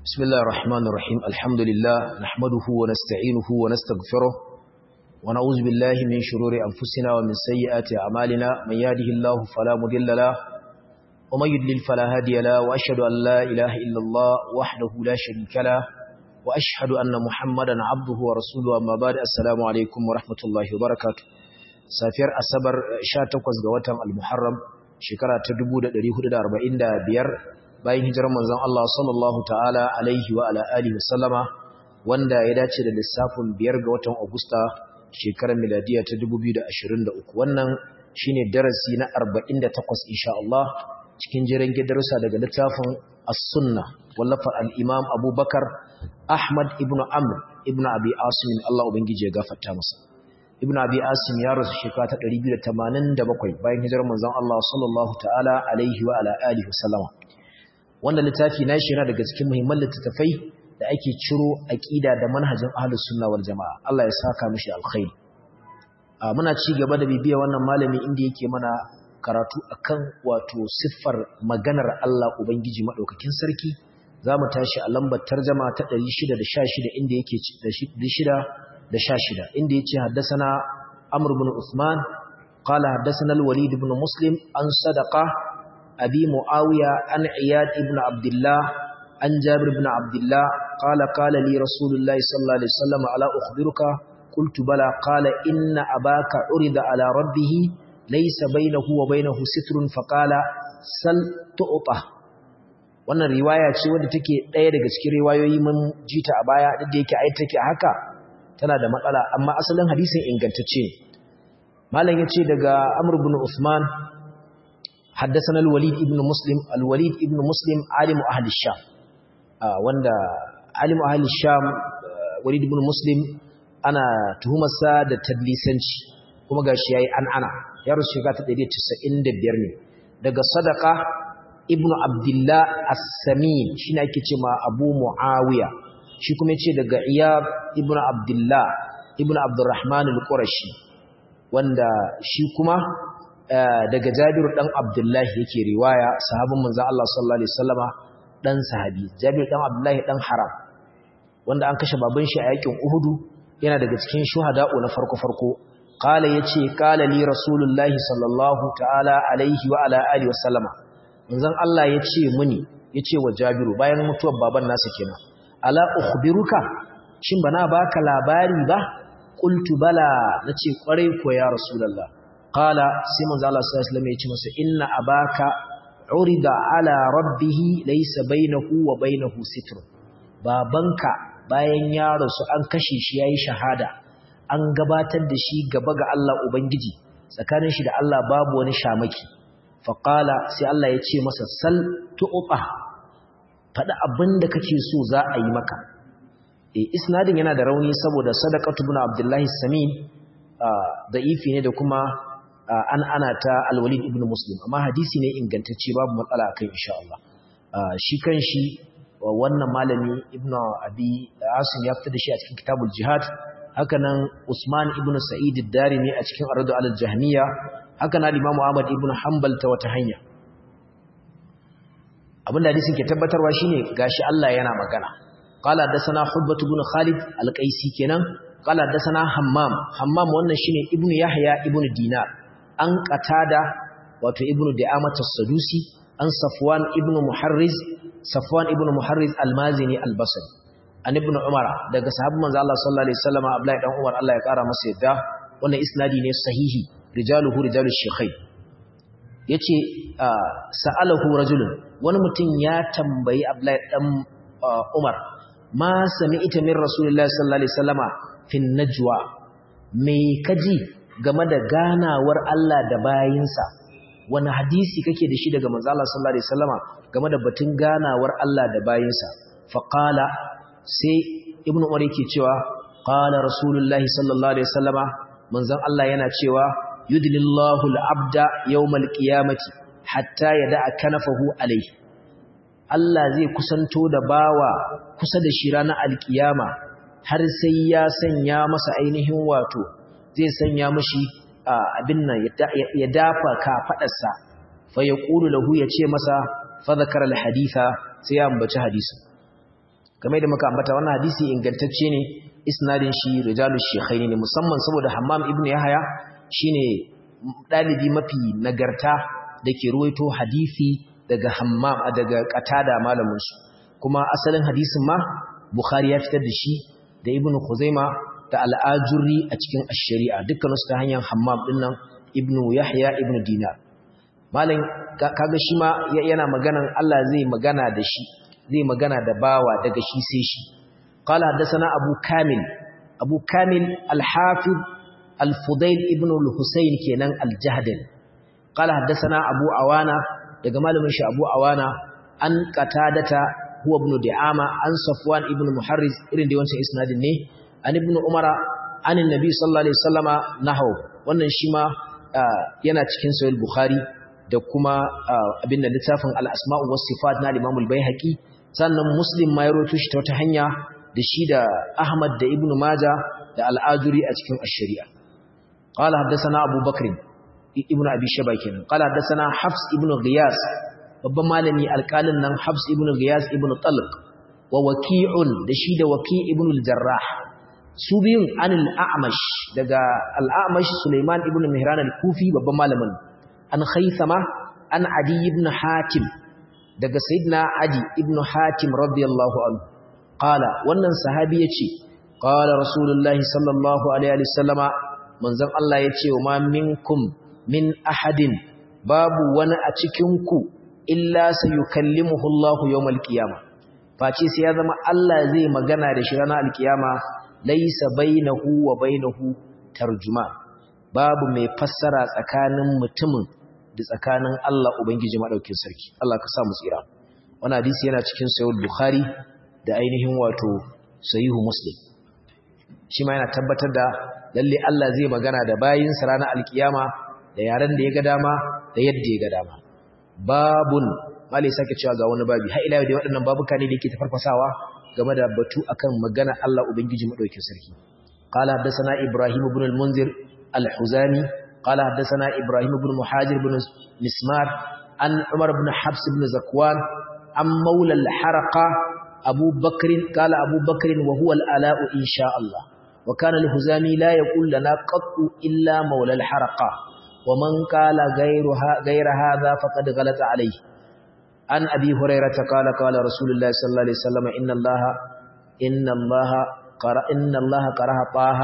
بسم الله الرحمن الرحيم الحمد لله نحمده ونستعينه ونستغفره ونعوذ بالله من شرور أنفسنا ومن سيئات أعمالنا من يهده الله فلا مضل له ومن يضلل فلا هادي له وأشهد أن لا إله إلا الله وحده لا شريك له وأشهد أن محمدا عبده ورسوله أما بعد السلام عليكم ورحمة الله وبركاته سافر أصبر شاتقوز غواتم المحرم شكرا تدبود دريهود داربعين دا بير bayan hijirar manzon Allah sallallahu ta'ala alaihi wa ala alihi wasallama wanda ya dace da lissafin biyar ga watan Agusta shekarar miladiya ta 2023 wannan shine darasi na 48 insha Allah cikin jiran gidarsa daga littafin As-Sunna wallafa al-Imam Abubakar Ahmad ibn Amr ibn Abi Asim Allah ubangiji ya gafarta masa Ibn Abi Asim ya rasu shekara ta 287 bayan hijirar manzon Allah sallallahu ta'ala alaihi wa ala alihi wasallama wannan littafi na shi yana daga cikin muhimman littattafai da ake ciro aqida da manhajin ahlus sunna wal jamaa Allah ya saka mishi alkhairi muna ci gaba da bibiya wannan malami inda yake mana karatu akan wato siffar maganar Allah ubangiji madaukakin sarki zamu tashi a lambar tarjuma ta 616 inda yake da 616 inda yace haddathana Amr ibn Uthman qala haddathana al-Walid ibn Muslim an sadaqa أبي معاوية عن عياد ابن عبد الله عن جابر بن عبد الله قال قال لي رسول الله صلى الله عليه وسلم ألا أخبرك قلت بلى قال إن أباك عرض على ربه ليس بينه وبينه ستر فقال سل تؤطه wannan riwaya ce wadda take ɗaya daga cikin riwayoyi mun jita a baya duk da yake ai take haka tana da matsala amma asalin hadisin ingantacce ne malam yace daga Amr ibn Uthman حدثنا الوليد ابن مسلم الوليد ابن مسلم عالم أهل الشام وندا عالم أهل الشام وليد ابن مسلم أنا تهمة سادة تدليسنش kuma gashi yayi an ana ya rusu shekara ta 195 ne daga sadaqa ibnu abdullah as-samin shine ake cewa abu muawiya shi kuma yace daga iyab ibnu abdullah ibnu abdurrahman al-qurashi wanda shi kuma daga Jabiru dan Abdullahi yake riwaya sahabin manzo Allah sallallahu alaihi wasallama dan sahabi Jabiru dan Abdullahi dan Haram wanda an kashe baban shi a yakin Uhudu yana daga cikin shuhada'u na farko farko qala yace qala li rasulullahi sallallahu ta'ala alaihi wa ala alihi wasallama manzon Allah yace muni yace wa Jabiru bayan mutuwar baban nasa kenan ala ukhbiruka shin bana baka labari ba qultu bala nace kwarai ko ya rasulullah قال سيمون الله صلى الله عليه وسلم يقول masa inna abaka urida ala rabbih laysa bainahu wa bainahu sitr babanka bayan ya rasu an kashe shi yayi shahada an gabatar da shi gaba ga Allah ubangiji tsakanin shi da Allah babu wani shamaki fa qala sai Allah ya ce masa sal tu'ta fada abinda kake so za a yi maka eh isnadin yana da rauni saboda sadaqatu ibn abdullahi samin da'ifi ne da kuma an ana ta alwalid ibn muslim amma hadisi ne ingantacce babu matsala akai insha Allah shi kan shi wannan malami ibn abi asim ya fitar da shi a cikin kitabul jihad haka nan usman ibn sa'id ad-darimi a cikin aradu al-jahmiya haka nan imamu ahmad ibn hanbal ta wata hanya abinda hadisin ke tabbatarwa shine gashi Allah yana magana qala hadathana hubbat ibn khalid al-qaisi kenan qala hadathana hammam hammam wannan shine ibn yahya ibn dinar an qatada wato ibnu da'amat as-sadusi an safwan ibnu muharriz safwan ibnu muharriz al-mazini al-basri an ibnu umara daga sahabban manzo Allah sallallahu alaihi wasallam abdullahi dan umar Allah ya kara masa yadda wannan isnadi ne sahihi rijaluhu rijalu shaykhain yace sa'alahu rajulun wani mutum ya tambayi abdullahi dan umar ma sami'ta min rasulillahi sallallahu alaihi wasallama fin najwa me kaji game da ganawar Allah da bayinsa wani hadisi kake da shi daga manzo Allah sallallahu alaihi wasallama game da batun ganawar Allah da bayinsa fa qala sai ibnu umar yake cewa qala rasulullahi sallallahu alaihi wasallama manzon Allah yana cewa yudlillahu al-abda yawmal qiyamati hatta yada'a kanafahu alaihi Allah zai kusanto da bawa kusa da shi ranar alkiyama har sai ya sanya masa ainihin wato zai sanya mashi abin nan ya dafa kafadarsa fa yaqulu lahu yace masa fa zakara alhaditha sai ya ambaci hadisi kamar da muka ambata wannan hadisi ingantacce ne isnadin shi rijalul shaykhaini ne musamman saboda hammam ibnu yahya shine dalibi mafi nagarta dake ruwaito hadisi daga hammam daga qatada malamin su kuma asalin hadisin ma bukhari ya fitar da shi da ibnu khuzaima da al-ajuri a cikin ash-shari'a dukkan su ta hanyar hammam dinnan ibnu yahya ibnu dinar malam kaga shi ma yana maganan Allah zai magana da shi zai magana da bawa daga shi sai shi qala hadathana abu kamil abu kamil al-hafiz al-fudail ibn al-husayn kenan al-jahdal qala hadathana abu awana daga malamin shi abu awana an qatadata huwa ibn di'ama an safwan ibn muharriz irin da wancan isnadin ne an ibn umara an annabi sallallahu alaihi wasallama nahaw wannan shi ma yana cikin sahih bukhari da kuma abin da littafin al-asma'u was sifat na Imam al-Baihaqi sannan Muslim ma ya rawaito shi ta wata hanya da shi da Ahmad da Ibn Majah da al-Ajuri a cikin ash-Shari'a qala haddathana Abu Bakr ibn Abi Shayba kenan qala haddathana Hafs ibn Ghiyas babban malami alƙalin nan Hafs ibn Ghiyas ibn Talq wa Waqi'un da shi da Waqi' ibn al-Jarrah su biyun anil A'mash daga al-A'mash Sulaiman ibn Mihran al-Kufi babban malamin an Khaythama an Adi ibn Hatim daga Sayyidina Adi ibn Hatim radiyallahu anhu qala wannan sahabi yace qala rasulullahi sallallahu alaihi wasallama manzon Allah yace wa ma minkum min ahadin babu wani a cikin ku illa sayukallimuhu Allah yawmal qiyamah face sai ya zama Allah zai magana da shi ranar alkiyama laysa bainahu wa bainahu tarjuman babu mai fassara tsakanin mutumin da tsakanin Allah ubangiji madaukin sarki Allah ka sa mu tsira wannan hadisi yana cikin sahih bukhari da ainihin wato sahihu muslim shi ma yana tabbatar da lalle Allah zai magana da bayinsa ranar alkiyama da yaren da ya ga dama da yadda ya ga dama babun malai sake cewa ga wani babi har ila da waɗannan babuka ne da yake tafarfasawa game da batu akan magana Allah ubangiji madaukakin sarki qala hadathana ibrahim ibn al-munzir al-huzami qala hadathana ibrahim ibn muhajir ibn mismar an umar ibn habs ibn zakwan an maula al-haraqa abu bakr qala abu bakr wa huwa al-ala'u insha Allah wa kana al-huzami la yaqul lana qattu illa maula al-haraqa ومن قال غيرها غير هذا فقد غلط عليه عن ابي هريره قال قال رسول الله صلى الله عليه وسلم ان الله ان الله قرأ ان الله قرأ طه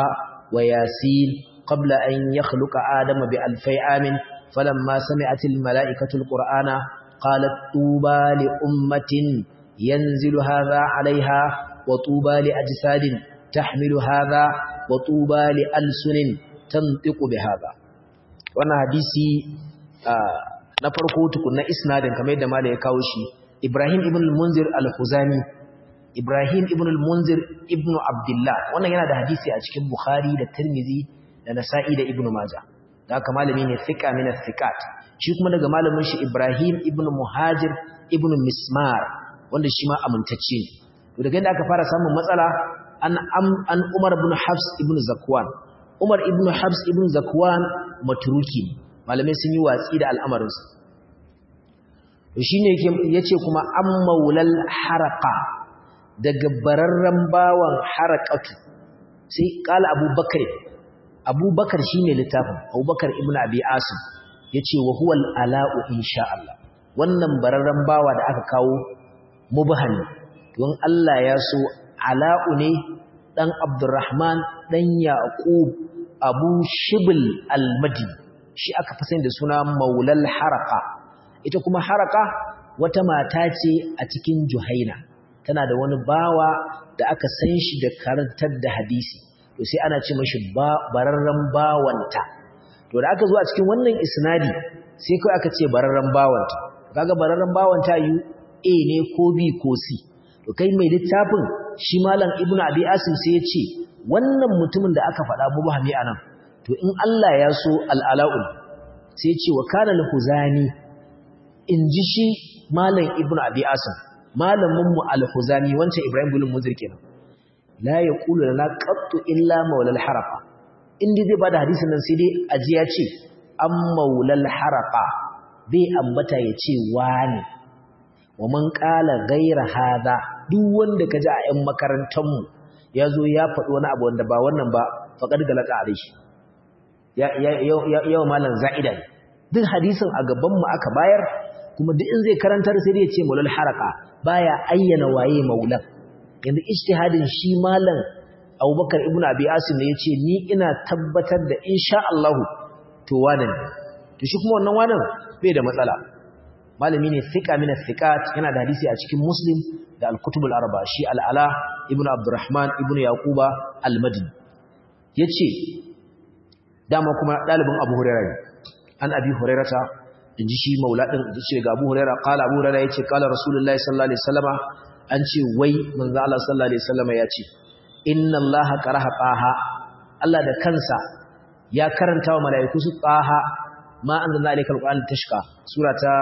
وياسين قبل ان يخلق ادم بألفي عام فلما سمعت الملائكه القران قالت طوبى لامه ينزل هذا عليها وطوبى لاجساد تحمل هذا وطوبى لألسن تنطق بهذا wannan hadisi na farko tukunna isnadin kamar yadda malai ya kawo shi Ibrahim ibn al-Munzir al-Khuzani Ibrahim ibn al-Munzir ibn Abdullah wannan yana da hadisi a cikin Bukhari da Tirmidhi da Nasa'i da Ibn Majah da haka malami ne thiqa min thiqat shi kuma daga malamin shi Ibrahim ibn Muhajir ibn Mismar wanda shi ma amintacce ne to daga inda aka fara samun matsala an an Umar ibn Hafs ibn Zakwan Umar ibn Habs ibn Zakwan matruki malamai sun yi watsi da al'amarinsa shine yake yace kuma an maulal haraka daga bararran bawan harakatu sai kala Abubakar Abubakar shine littafin Abubakar ibn Abi Asim yace wa huwa al-ala'u insha Allah wannan bararran bawa da aka kawo mubhani don Allah ya so ala'u ne dan Abdurrahman dan Yaqub Abu Shibl al-Madi shi aka fi da suna Maulal Haraka ita kuma Haraka wata mata ce a cikin Juhaina tana da wani bawa da aka san shi da karantar da hadisi to sai ana ce mashi bararren bawanta to da aka zo a cikin wannan isnadi sai kai aka ce bararren bawanta kaga bararren bawanta yu A ne ko B ko C to kai mai littafin shi malam ibnu abi asim sai ya ce wannan mutumin da aka faɗa mubahami anan to in Allah ya so al'ala'ul sai ya ce wa kana al-huzani in ji shi malam ibnu abi asim malamin mu al-huzani wancan ibrahim bin munzir kenan la yaqulu lana qattu illa maulal harafa inda zai bada hadisin nan sai dai aji ya ce an maulal harafa bai ambata ya ce wani wa man qala ghayra hadha duk wanda kaji a ƴan makarantar mu yazo ya faɗi wani abu wanda ba wannan ba faqad galata alaihi ya ya ya malan za'ida duk hadisin a gaban mu aka bayar kuma duk in zai karantar sai ya ce maulal haraka baya ayyana waye maulan yanzu ijtihadin shi malam Abubakar ibn Abi Asim ne yace ni ina tabbatar da insha Allah to wannan to shi kuma wannan wannan bai da matsala malami ne thiqa min thiqat yana da hadisi a cikin Muslim da al-Kutub al-Arba shi al-Ala ibn Abdurrahman ibn Yaquba al-Madini yace dama kuma dalibin Abu Hurairah an Abi Hurairah inji shi maula din yace ga Abu Hurairah qala Abu Hurairah yace qala Rasulullahi sallallahu alaihi wasallama an ce wai manzo Allah sallallahu alaihi wasallama yace inna Allah qaraha taha Allah da kansa ya karanta wa mala'iku su taha ma anzalna alaykal qur'ana tashqa surata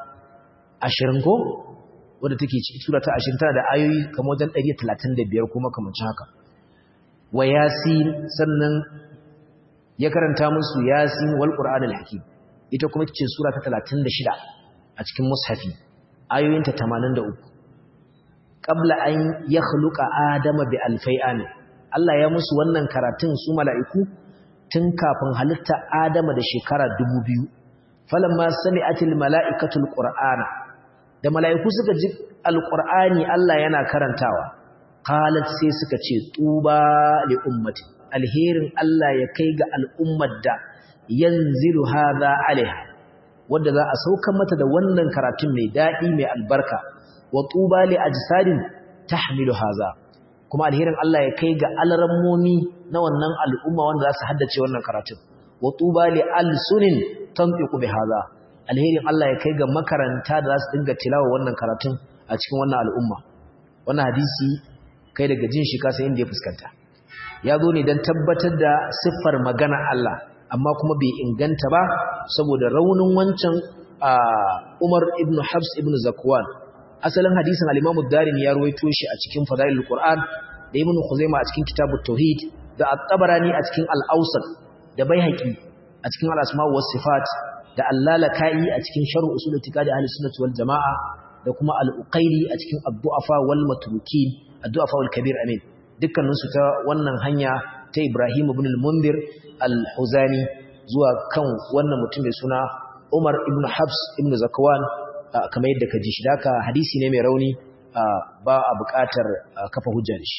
20 ko wanda take sura ta 20 tana da ayoyi kamar wajen 135 kuma kamar haka wa yasin sannan ya karanta musu yasin wal qur'anil hakim ita kuma ce sura ta 36 a cikin mushafi ayoyinta 83 qabla an yakhluqa adama bi alfai amin Allah ya musu wannan karatun su mala'iku tun kafin halitta adama da shekara 2000 falamma sami'atil mala'ikatul qur'ana da mala'iku suka ji alqur'ani Allah yana karantawa qalat sai suka ce tuba li ummati alherin Allah ya kai ga al'ummar da yanzilu hadha alaiha wanda za a sauka mata da wannan karatun mai dadi mai albarka wa tuba li ajsadin tahmilu hadha kuma alherin Allah ya kai ga alrammomi na wannan al'umma wanda za su haddace wannan karatun wa tuba li alsunin tanfiqu bi hadha alherin Allah ya kai ga makaranta da za su dinga tilawa wannan karatun a cikin wannan al'umma wannan hadisi kai daga jin shi kasa inda ya fuskanta ya zo ne don tabbatar da siffar magana Allah amma kuma bai inganta ba saboda raunin wancan Umar ibn Habs ibn Zakwan asalin hadisin al-Imam ad-Darimi ya ruwaito shi a cikin Fadailul Qur'an da Ibn Khuzaimah a cikin Kitabut Tauhid da At-Tabarani a cikin Al-Awsat da Baihaqi a cikin Al-Asma' was Sifat da Al-Lalaka'i a cikin Sharh Usul I'tiqad Ahli Sunnah wal Jama'a da kuma Al-Uqayli a cikin Ad-Du'afa wal Matrukin Ad-Du'afa wal Kabir amin dukkanin su ta wannan hanya ta Ibrahim ibn al-Mundhir al-Huzani zuwa kan wannan mutum mai suna Umar ibn Habs ibn Zakwan kamar yadda ka ji shi daka hadisi ne mai rauni ba a buƙatar kafa hujja da shi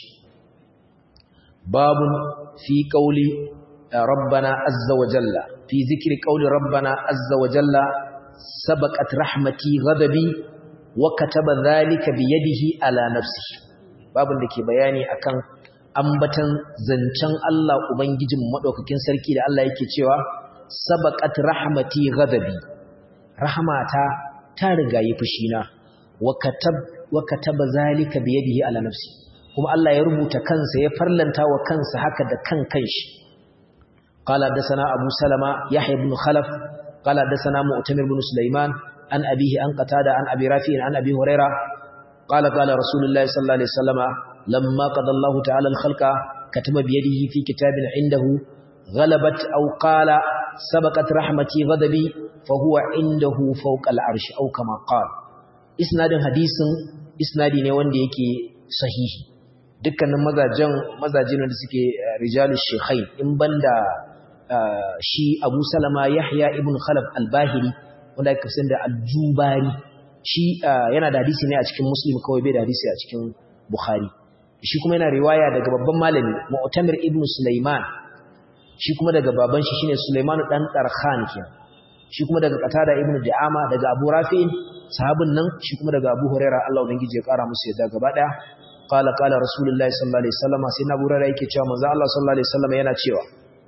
babun fi qauli rabbana azza wa jalla fi zikri qauli rabbana azza wa jalla sabaqat rahmati ghadabi wa kataba dhalika bi yadihi ala nafsihi babun da ke bayani akan ambatan zancen Allah ubangijin madaukakin sarki da Allah yake cewa sabaqat rahmati ghadabi rahmata ta riga yi fushina wa katab wa kataba zalika bi yadihi ala nafsi kuma Allah ya rubuta kansa ya farlanta wa kansa haka da kan kanshi qala dasana abu salama yahya ibn khalaf qala dasana mu'tamir ibn sulaiman an abihi an qatada an abi rafi'in an abi huraira qala qala rasulullahi sallallahu alaihi wasallama lamma qada Allah ta'ala al-khalqa kataba bi yadihi fi kitabin indahu غلبت أو قال سبقت رحمتي غضبي فهو عنده فوق العرش أو كما قال isnadin hadisin isnadi ne wanda yake sahihi dukkanin mazajen mazajin da suke rijalus shekhai in banda shi Abu Salama Yahya ibn Khalaf al-Bahiri wanda aka san da al-Jubari shi yana da hadisi ne a cikin Muslim kawai bai da hadisi a cikin Bukhari shi kuma yana riwaya daga babban malami Mu'tamir ibn Sulaiman shi kuma daga baban shi shine Sulaiman dan Tarkhan kenan shi kuma daga Qatada ibn Di'ama daga Abu Rafi'in sahabin nan shi kuma daga Abu Hurairah Allah ubangiji ya kara musu yadda gaba daya qala qala rasulullahi sallallahu alaihi wasallam sai Abu Hurairah yake cewa manzo Allah sallallahu alaihi wasallam yana cewa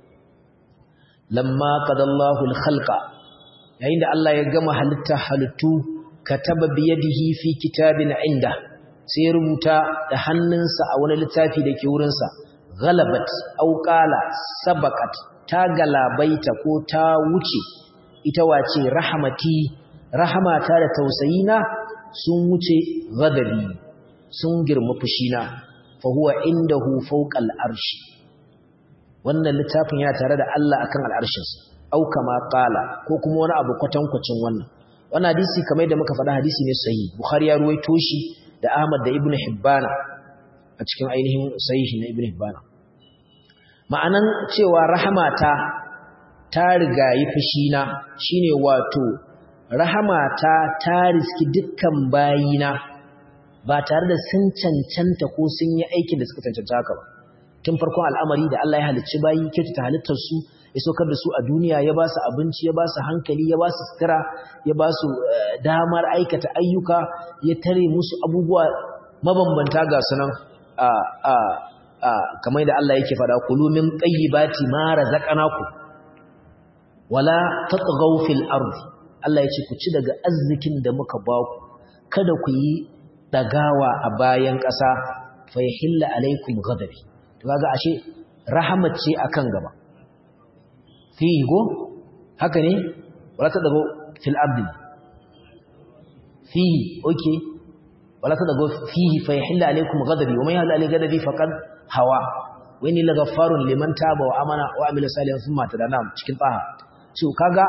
lamma qadallahu al-khalqa yayin da Allah ya gama halitta halittu kataba bi yadihi fi kitabin inda sai ya rubuta da hannunsa a wani littafi da ke wurinsa ghalabat aw qala sabaqat ta galabaita ko ta wuce ita wace rahmati rahamata da tausayina sun wuce ghadabi sun girma fushina fa huwa indahu fawqal arshi wannan littafin yana tare da Allah akan al'arshinsa au kama qala ko kuma wani abu kwatankwacin wannan wannan hadisi kamar da muka faɗa hadisi ne sahihi bukhari ya ruwaito shi da Ahmad da Ibn Hibbana a cikin ainihin sahihi na Ibn Hibbana ma'anan cewa rahamata ta rigayi fushina shine wato rahamata ta riski dukkan bayina ba tare da sun cancanta ko sun yi aikin da suka cancanta haka ba tun farkon al'amari da Allah ya halicci bayi kyautata halittar su ya saukar da su a duniya ya ba su abinci ya ba su hankali ya ba su sutura ya ba su damar aikata ayyuka ya tare musu abubuwa mabambanta ga sunan a a a kamar da Allah yake faɗa kulu min tayyibati ma razaqnakum wala tatghaw fil ardi Allah ya ce ku ci daga arzikin da muka ba ku kada ku yi dagawa a bayan ƙasa fa yahilla alaikum ghadabi to kaga ashe rahmat ce akan gaba fihi go haka ne wala tatghaw fil ardi fihi okay wala tatghaw fihi fa yahilla alaikum ghadabi wa man yahilla alaihi ghadabi faqad hawa wa inni laghaffarun liman taba wa amana wa amila salihan thumma tadana cikin taha so kaga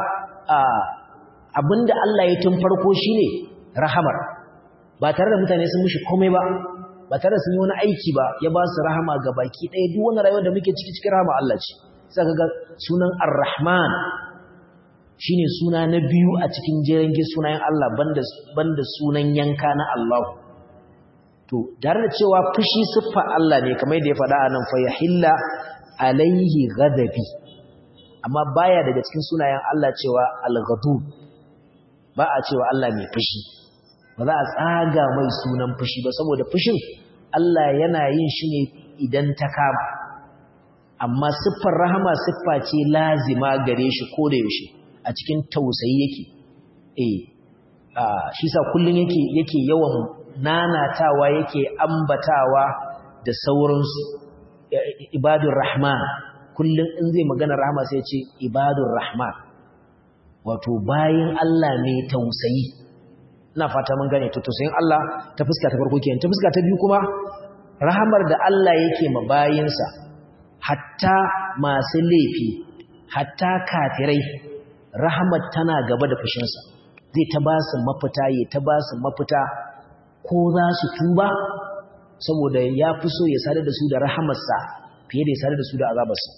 abinda Allah ya tun farko shine rahamar ba tare da mutane sun mishi komai ba ba tare da sun yi wani aiki ba ya ba su rahama ga baki ɗaya duk wani rayuwar da muke ciki cikin rahama Allah ce sai kaga sunan Ar-Rahman shine suna na biyu a cikin jerin sunayen Allah banda banda sunan yanka na Allah to tare da cewa fushi siffa Allah ne kamar yadda ya faɗa anan fa yahilla alaihi ghadabi amma baya daga cikin sunayen Allah cewa al-ghadub ba a cewa Allah mai fushi ba za a tsaga mai sunan fushi ba saboda fushin Allah yana yin shi ne idan ta kama amma siffar rahama siffa ce lazima gare shi ko da yaushe a cikin tausayi yake eh shi sa kullun yake yake yawan nanatawa yake ambatawa da sauransu ibadur rahman kullum in zai magana rahama sai ce ibadur rahman wato bayin Allah ne tausayi ina fata mun gane to tausayin Allah ta fuska ta farko kenan ta fuska ta biyu kuma rahamar da Allah yake ma bayinsa hatta masu laifi hatta kafirai rahamar tana gaba da fushinsa zai ta ba su mafita ya ta ba su mafita ko za su tuba saboda ya fi so ya sadar da su da rahamarsa fiye da ya sadar da su da azabarsa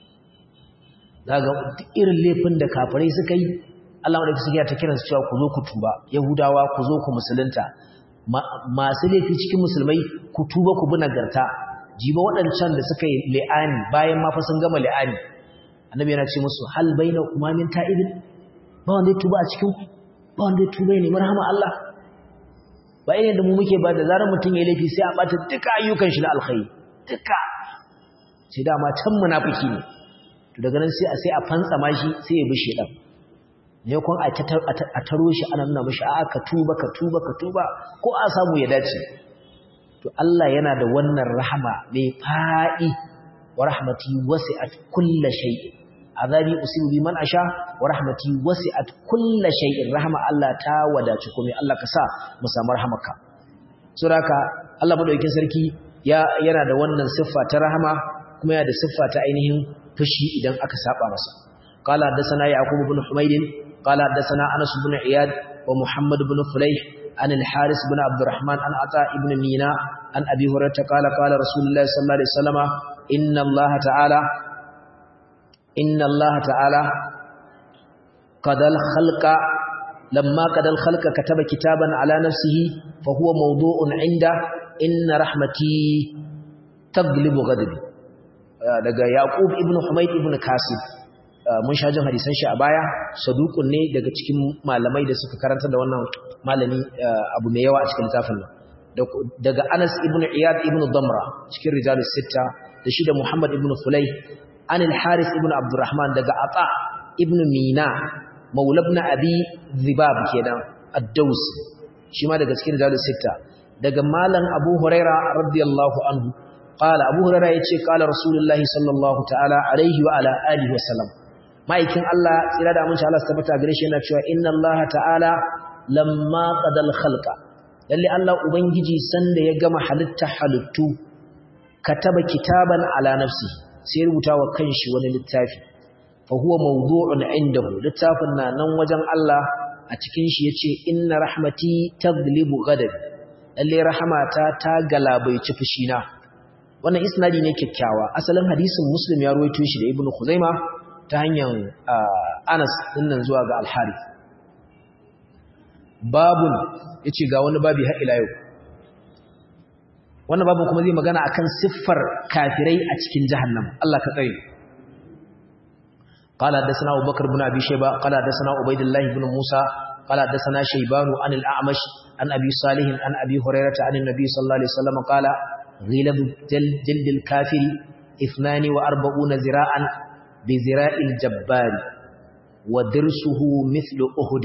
daga irin laifin da kafirai suka yi Allah wadda suka ta kiransu cewa ku zo ku tuba yahudawa ku zo ku musulunta masu laifi cikin musulmai ku tuba ku bi nagarta jiba waɗancan da suka yi li'ani bayan ma fa sun gama li'ani annabi yana ce musu hal baina kuma min ta'ibin ba wanda ya tuba a cikin ba wanda ya tuba ne marhama Allah ba irin da mu muke ba da zarar mutum ya laifi sai a bata duka ayyukan shi na alkhairi duka sai dama can munafiki ne to daga nan sai a sai a fantsama shi sai ya bi shedan ne kun a taro shi ana nuna mishi a ka tuba ka tuba ka tuba ko a samu ya dace to Allah yana da wannan rahama mai fa'i wa rahmati wasi'at kulli shay'in azabi usibu bi man asha wa rahmati wasi'at kulli shay'in rahama Allah ta wadaci komai Allah ka sa mu samu rahamaka saboda Allah madaukakin sarki ya yana da wannan siffa ta rahama kuma yana da siffa ta ainihin fushi idan aka saba masa qala hadathana yaqub ibn humayd qala hadathana anas ibn iyad wa muhammad ibn fulayh an al-haris ibn abdurrahman an ata ibn mina an abi hurairah qala qala rasulullah sallallahu alaihi wasallam inna allah ta'ala inna allah ta'ala qadal khalqa lamma qadal khalqa kataba kitaban ala nafsihi fa huwa mawdu'un 'inda inna rahmati taglibu ghadabi daga Yaqub ibn Humayd ibn Kasib mun sha jin hadisan shi a baya saduqun ne daga cikin malamai da suka karanta da wannan malami abu mai yawa a cikin littafin nan daga Anas ibn Iyad ibn Damra cikin rijalus sitta da shi da Muhammad ibn Fulay an al-Haris ibn Abdurrahman daga Ata ibn Mina maula ibn Abi Dhibab kenan ad-Daws shi ma daga cikin rijalus sitta daga malam Abu Huraira radiyallahu anhu قال أبو هريرة يتي قال رسول الله صلى الله تعالى عليه وعلى آله وسلم ما يكن الله إلا دا منش الله استبتع قريش ينكشوا إن الله تعالى لما قد الخلق للي الله أبنجي سند يقام حلت حلتو كتب كتابا على نفسه سيربتا وكنش ونلتافي فهو موضوع عنده لتافنا نوجا الله أتكنش يتي إن رحمتي تغلب غدب lalle rahamata ta galabaici fushina wannan isnadi ne kyakkyawa asalin hadisin muslim ya ruwaito shi da ibnu khuzaima ta hanyar anas dinnan zuwa ga al-harith babun yace ga wani babi har ila yau wannan babun kuma zai magana akan siffar kafirai a cikin jahannam Allah ka tsare قال حدثنا ابو بكر بن ابي شيبه قال حدثنا عبيد الله بن موسى قال حدثنا شيبان عن الاعمش عن ابي صالح عن ابي هريره عن النبي صلى الله عليه وسلم قال غلظ جلد الكافر 42 ذراعا بذراع الجبار ودرسه مثل احد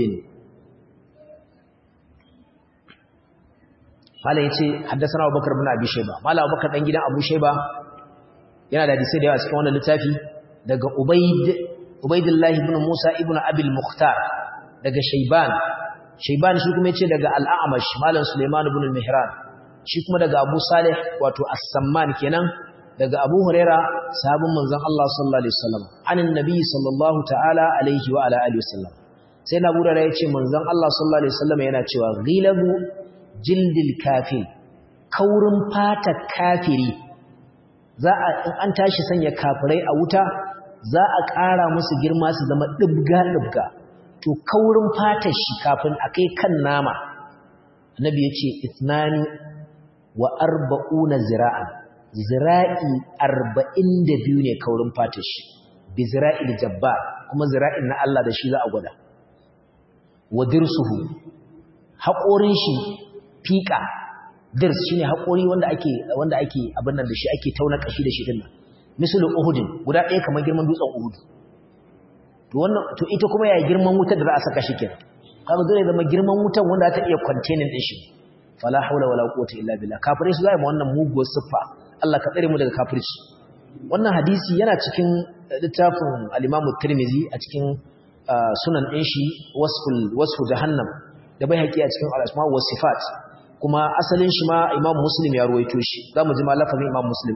قال yace حدثنا ابو بكر بن ابي شيبه مال ابو بكر dan gidan abu shayba yana da hadisi da yawa cikin wannan littafi daga ubayd Ubaidullahi ibn Musa ibn Abil Mukhtar daga Shayban Shayban shi kuma yace daga Al-A'mash Malam Sulaiman ibn al-Mihran shi kuma daga Abu Salih wato As-Samman kenan daga Abu Huraira sahabin manzon Allah sallallahu alaihi wasallam anin nabi sallallahu ta'ala alaihi wa ala alihi wasallam sai na Abu Huraira yace manzon Allah sallallahu alaihi wasallam yana cewa ghilabu jildil kafir kaurin fata kafiri za a in an tashi sanya kafirai a wuta za a ƙara musu girma su zama ɗibga-ɗibga to kaurin fatar shi kafin a kai kan nama annabi ya ce itnani wa arba'una zira'an zira'i arba'in da biyu ne kaurin fatar shi bi zira'il jabba kuma zira'in na Allah da shi za a gwada wa dirsuhu haƙorin shi fiƙa dirs shine haƙori wanda ake wanda ake abin nan da shi ake tauna kashi da shi dinnan misalin uhudin guda ɗaya kamar girman dutsen uhud to wannan to ita kuma ya girman wutar da za a saka shi kenan kaga zai zama girman wutar wanda ta iya containing din shi fala haula wala quwwata illa billah kafirai su zai ma wannan muguwar siffa Allah ka tsare mu daga kafirci wannan hadisi yana cikin littafin al-Imam Tirmidhi a cikin sunan din shi wasful wasfu jahannam da bai haƙi a cikin al-asma wa sifat kuma asalin shi ma Imam Muslim ya ruwaito shi zamu ji ma lafazin Imam Muslim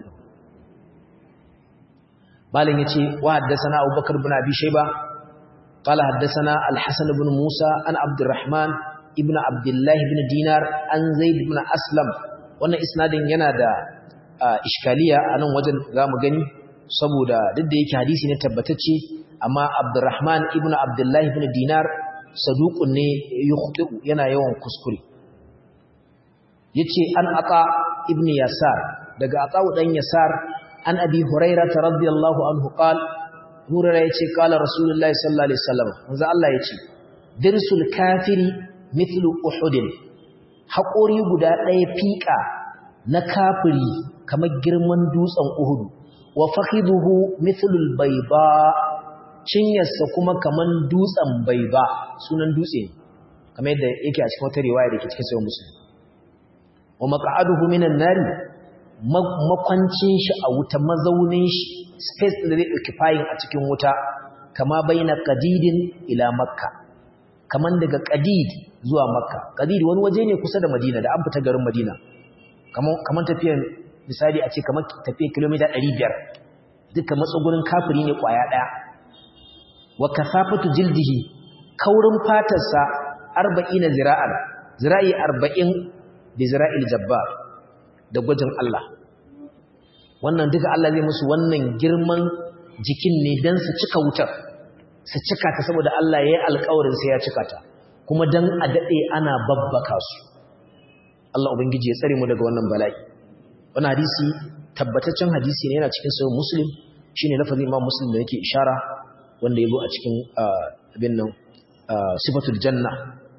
مالن يتي وحدثنا أبو بكر بن أبي شيبة قال حدثنا الحسن بن موسى عن عبد الرحمن ابن عبد الله بن دينار عن زيد بن أسلم wannan isnadin yana da iskaliya a nan wajen za mu gani saboda duk da yake hadisi ne tabbatacce amma Abdurrahman ibn Abdullah ibn Dinar saduqun ne yukhti'u yana yawan kuskure yace an ata ibn Yasar daga ata dan Yasar an abi hurairata radiyallahu anhu qal hurairah yace qala rasulullahi sallallahu alaihi wasallam manzo Allah yace dirsul kafiri mithlu uhudin haƙori guda ɗaya fiƙa na kafiri kamar girman dutsen uhud wa fakhiduhu mithlu albayda cinyarsa kuma kamar dutsen bayda sunan dutse kamar yadda yake a cikin wata riwaya da ke cikin sahih muslim wa maq'aduhu minan nari makwancin shi a wuta mazaunin shi space da zai occupying a cikin wuta kama baina qadidin ila makka kaman daga qadid zuwa makka qadid wani waje ne kusa da madina da an fita garin madina kaman kaman tafiyar misali a ce kaman tafiyar kilomita 500 duka matsugurin kafiri ne kwaya daya wa kasafatu jildihi kaurin fatarsa 40 zira'an zira'i 40 bi zira'il jabbar da gwajin Allah wannan duka Allah zai musu wannan girman jikin ne don su cika wutar su cika ta saboda Allah ya yi alkawarin sai ya cika ta kuma don a daɗe ana babbaka su Allah Ubangiji ya tsare mu daga wannan bala'i wannan hadisi tabbataccen hadisi ne yana cikin sahih muslim shine lafazin imam muslim da yake ishara wanda ya zo a cikin abin nan sifatul janna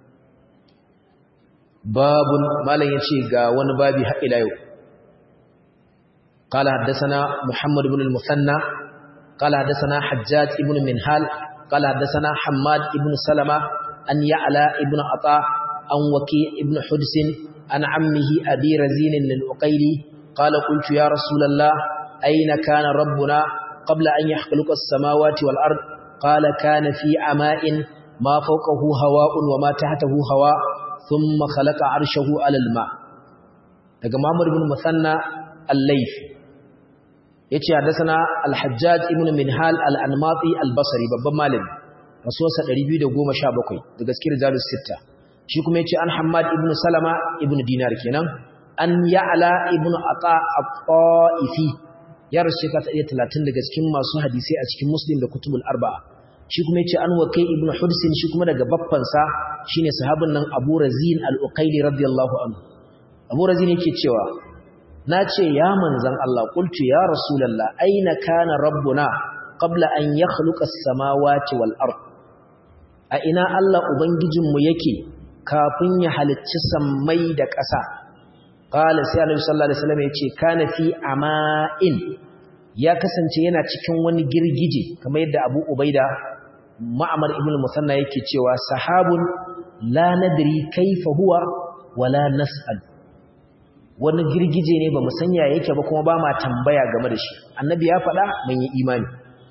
babun malam yace ga wani babi har ila yau قال حدثنا محمد بن المثنى قال حدثنا حجاج بن منهال قال حدثنا حماد بن سلمة أن يعلى ابن عطاء عن وكيع ابن حدس عن عمه أبي رزين للعقيلي قال قلت يا رسول الله أين كان ربنا قبل أن يخلق السماوات والأرض قال كان في عماء ما فوقه هواء وما تحته هواء ثم خلق عرشه على الماء daga Muhammad ibn Musanna al-Layth yace hadathana al-Hajjaj ibn Minhal al-Anmati al-Basri babban malami rasuwarsa 217 daga cikin rijalus sitta shi kuma yace an Hammad ibn Salama ibn Dinar kenan an Ya'la ibn Ata at-Ta'ifi ya rasu ka ta 30 daga cikin masu hadisi a cikin Muslim da Kutubul Arba'a shi kuma yace an Waqi ibn Hudsin shi kuma daga babban sa shine sahabin nan Abu Razin al-Uqayli radiyallahu anhu Abu Razin yake cewa nace ya manzon Allah qultu ya rasulullah aina kana rabbuna qabla an yakhluqa as-samawati wal ard a ina Allah ubangijinmu yake kafin ya halicci sammai da ƙasa qala sai Annabi sallallahu alaihi wasallam yace kana fi ama'in ya kasance yana cikin wani girgije kamar yadda Abu Ubaida Ma'mar ibn Musanna yake cewa sahabun la nadri kaifa huwa wala nas'al wani girgije ne ba mu sanya yake ba kuma ba ma tambaya game da shi annabi ya faɗa mun yi imani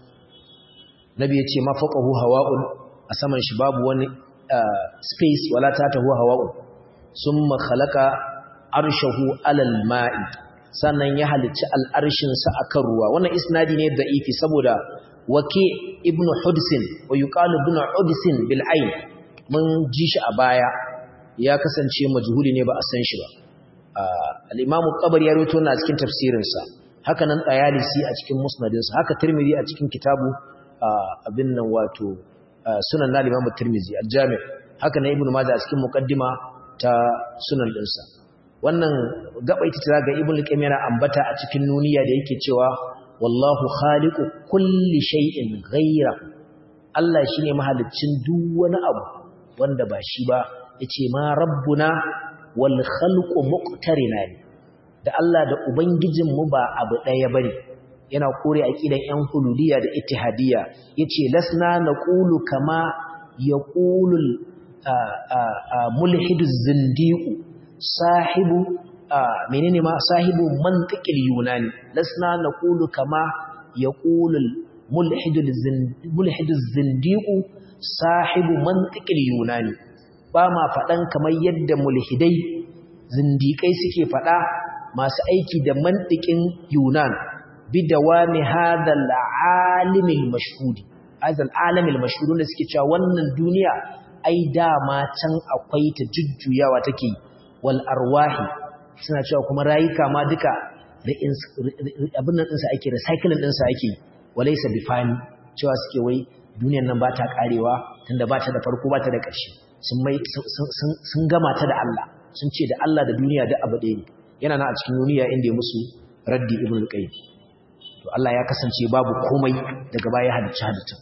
nabi ya ce mafaqahu hawa'un a saman shi babu wani space wala tatahu hawa'un summa khalaqa arshahu alal ma'i sannan ya halicci al'arshin sa akan ruwa wannan isnadi ne da'ifi saboda waki ibnu hudsin wa yuqalu ibnu hudsin bil ayn mun ji shi a baya ya kasance majhuli ne ba a san shi ba al-imamu qabari ya rawaito na cikin tafsirinsa haka nan tsayalisi a cikin musnadinsa haka tirmidhi a cikin kitabu abin nan wato sunan na limamu tirmidhi al-jami' haka nan ibnu majah a cikin muqaddima ta sunan dinsa wannan gaba ita ta ga ibnu qayyim yana ambata a cikin nuniya da yake cewa wallahu khaliqu kulli shay'in ghayra Allah shine mahaliccin duk wani abu wanda ba shi ba yace ma rabbuna wal khalqu muqtarina da Allah da ubangijin mu ba abu daya bane yana kore aqidan yan hululiyya da ittihadiyya yace lasna naqulu kama yaqulul mulhiduz zindiqu sahibu menene ma sahibu mantiqil yunani lasna naqulu kama yaqulul mulhidul mulhiduz zindiqu sahibu mantiqil yunani ba ma faɗan kamar yadda mulhidai zindiƙai suke faɗa masu aiki da mantiƙin yunan bidawami hadal alimil mashhudi hadal alimil mashhudi wanda suke cewa wannan duniya ai dama can akwai ta jujjuyawa take wal arwahi suna cewa kuma rayuka ma duka abin nan ɗinsa ake recycling ɗinsa ake walaysa bifani cewa suke wai duniyar nan ba ta karewa tunda ba ta da farko ba ta da ƙarshe sun mai sun gama ta da Allah sun ce da Allah da duniya da abu ɗaya ne yana na a cikin duniya inda ya musu raddi ibn al-qayyim to Allah ya kasance babu komai daga baya halicci halittun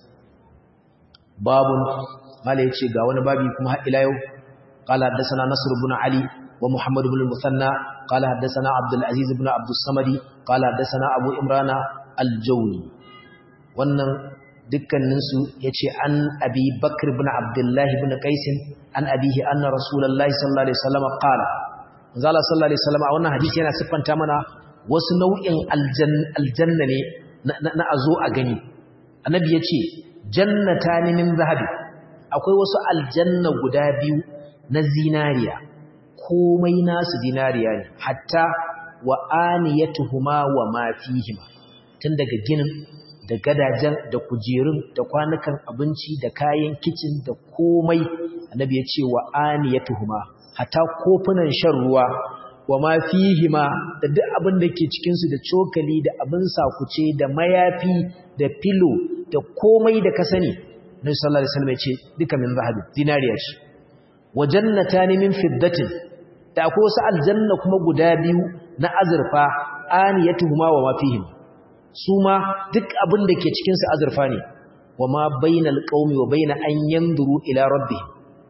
babun mala yace ga wani babi kuma har ila yau qala haddathana nasr ibn ali wa muhammad ibn al-musanna qala haddathana abdul aziz ibn abdus samadi qala haddathana abu imrana al-jawni wannan dukkaninsu ya ce an abi bakar bin abdullahi bin kaisin an abihi anna rasulallah sallallahu alaihi wasallam qala zala sallallahu alaihi wasallam a wannan hadisi yana siffanta mana wasu nau'in aljanna ne na azo a gani annabi ya ce jannatani min zahabi akwai wasu aljanna guda biyu na zinariya komai nasu zinariya ne hatta wa aniyatuhuma wa ma fihima tun daga ginin da gadajen da kujerun da kwanukan abinci da kayan kicin da komai annabi ya ce wa aniyatuhuma hatta kofunan shan ruwa wa ma fihima da duk abin da ke cikin su da cokali da abin sakuce da mayafi da filo da komai da ka sani Nabi sallallahu alaihi wasallam ya ce duka min zahabi dinariya ce wa jannatani min fiddatin da akwai wasu aljanna kuma guda biyu na azurfa aniyatuhuma wa ma fihima su ma duk abin da ke cikinsu azurfa ne wa ma bainal qaumi wa baina an yanzuru ila rabbihim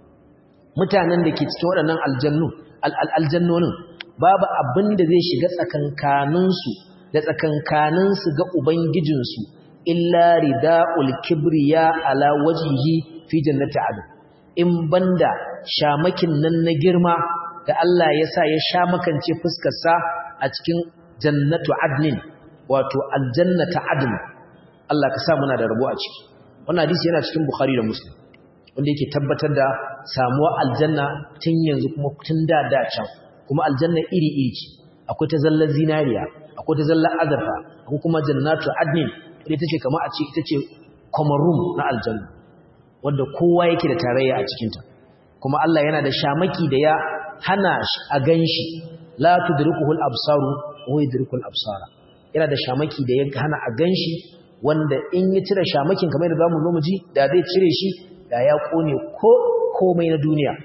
mutanen da ke cikin waɗannan aljannu aljannonin babu abin da zai shiga tsakankaninsu da tsakankaninsu ga ubangijinsu illa rida'ul kibriya ala wajhihi fi jannati adn in banda shamakin nan na girma da Allah ya sa ya shamakance fuskar sa a cikin jannatu adnin wato aljanna ta adn Allah ka sa muna da rabo a ciki wannan hadisi yana cikin Bukhari da Muslim wanda yake tabbatar da samuwa aljanna tun yanzu kuma tun da da can kuma aljanna iri iri ce akwai ta zallar zinariya akwai ta zallar azurfa akwai kuma jannatu adnin ita tace kamar a ce ita ce common room na aljanna wanda kowa yake da tarayya a cikin ta kuma Allah yana da shamaki da ya hana a ganshi la tudrikuhu al-absaru wa yudrikul absara yana da shamaki da ya hana a ganshi wanda in ya cire shamakin kamar da zamu zo mu ji da zai cire shi da ya kone ko komai na duniya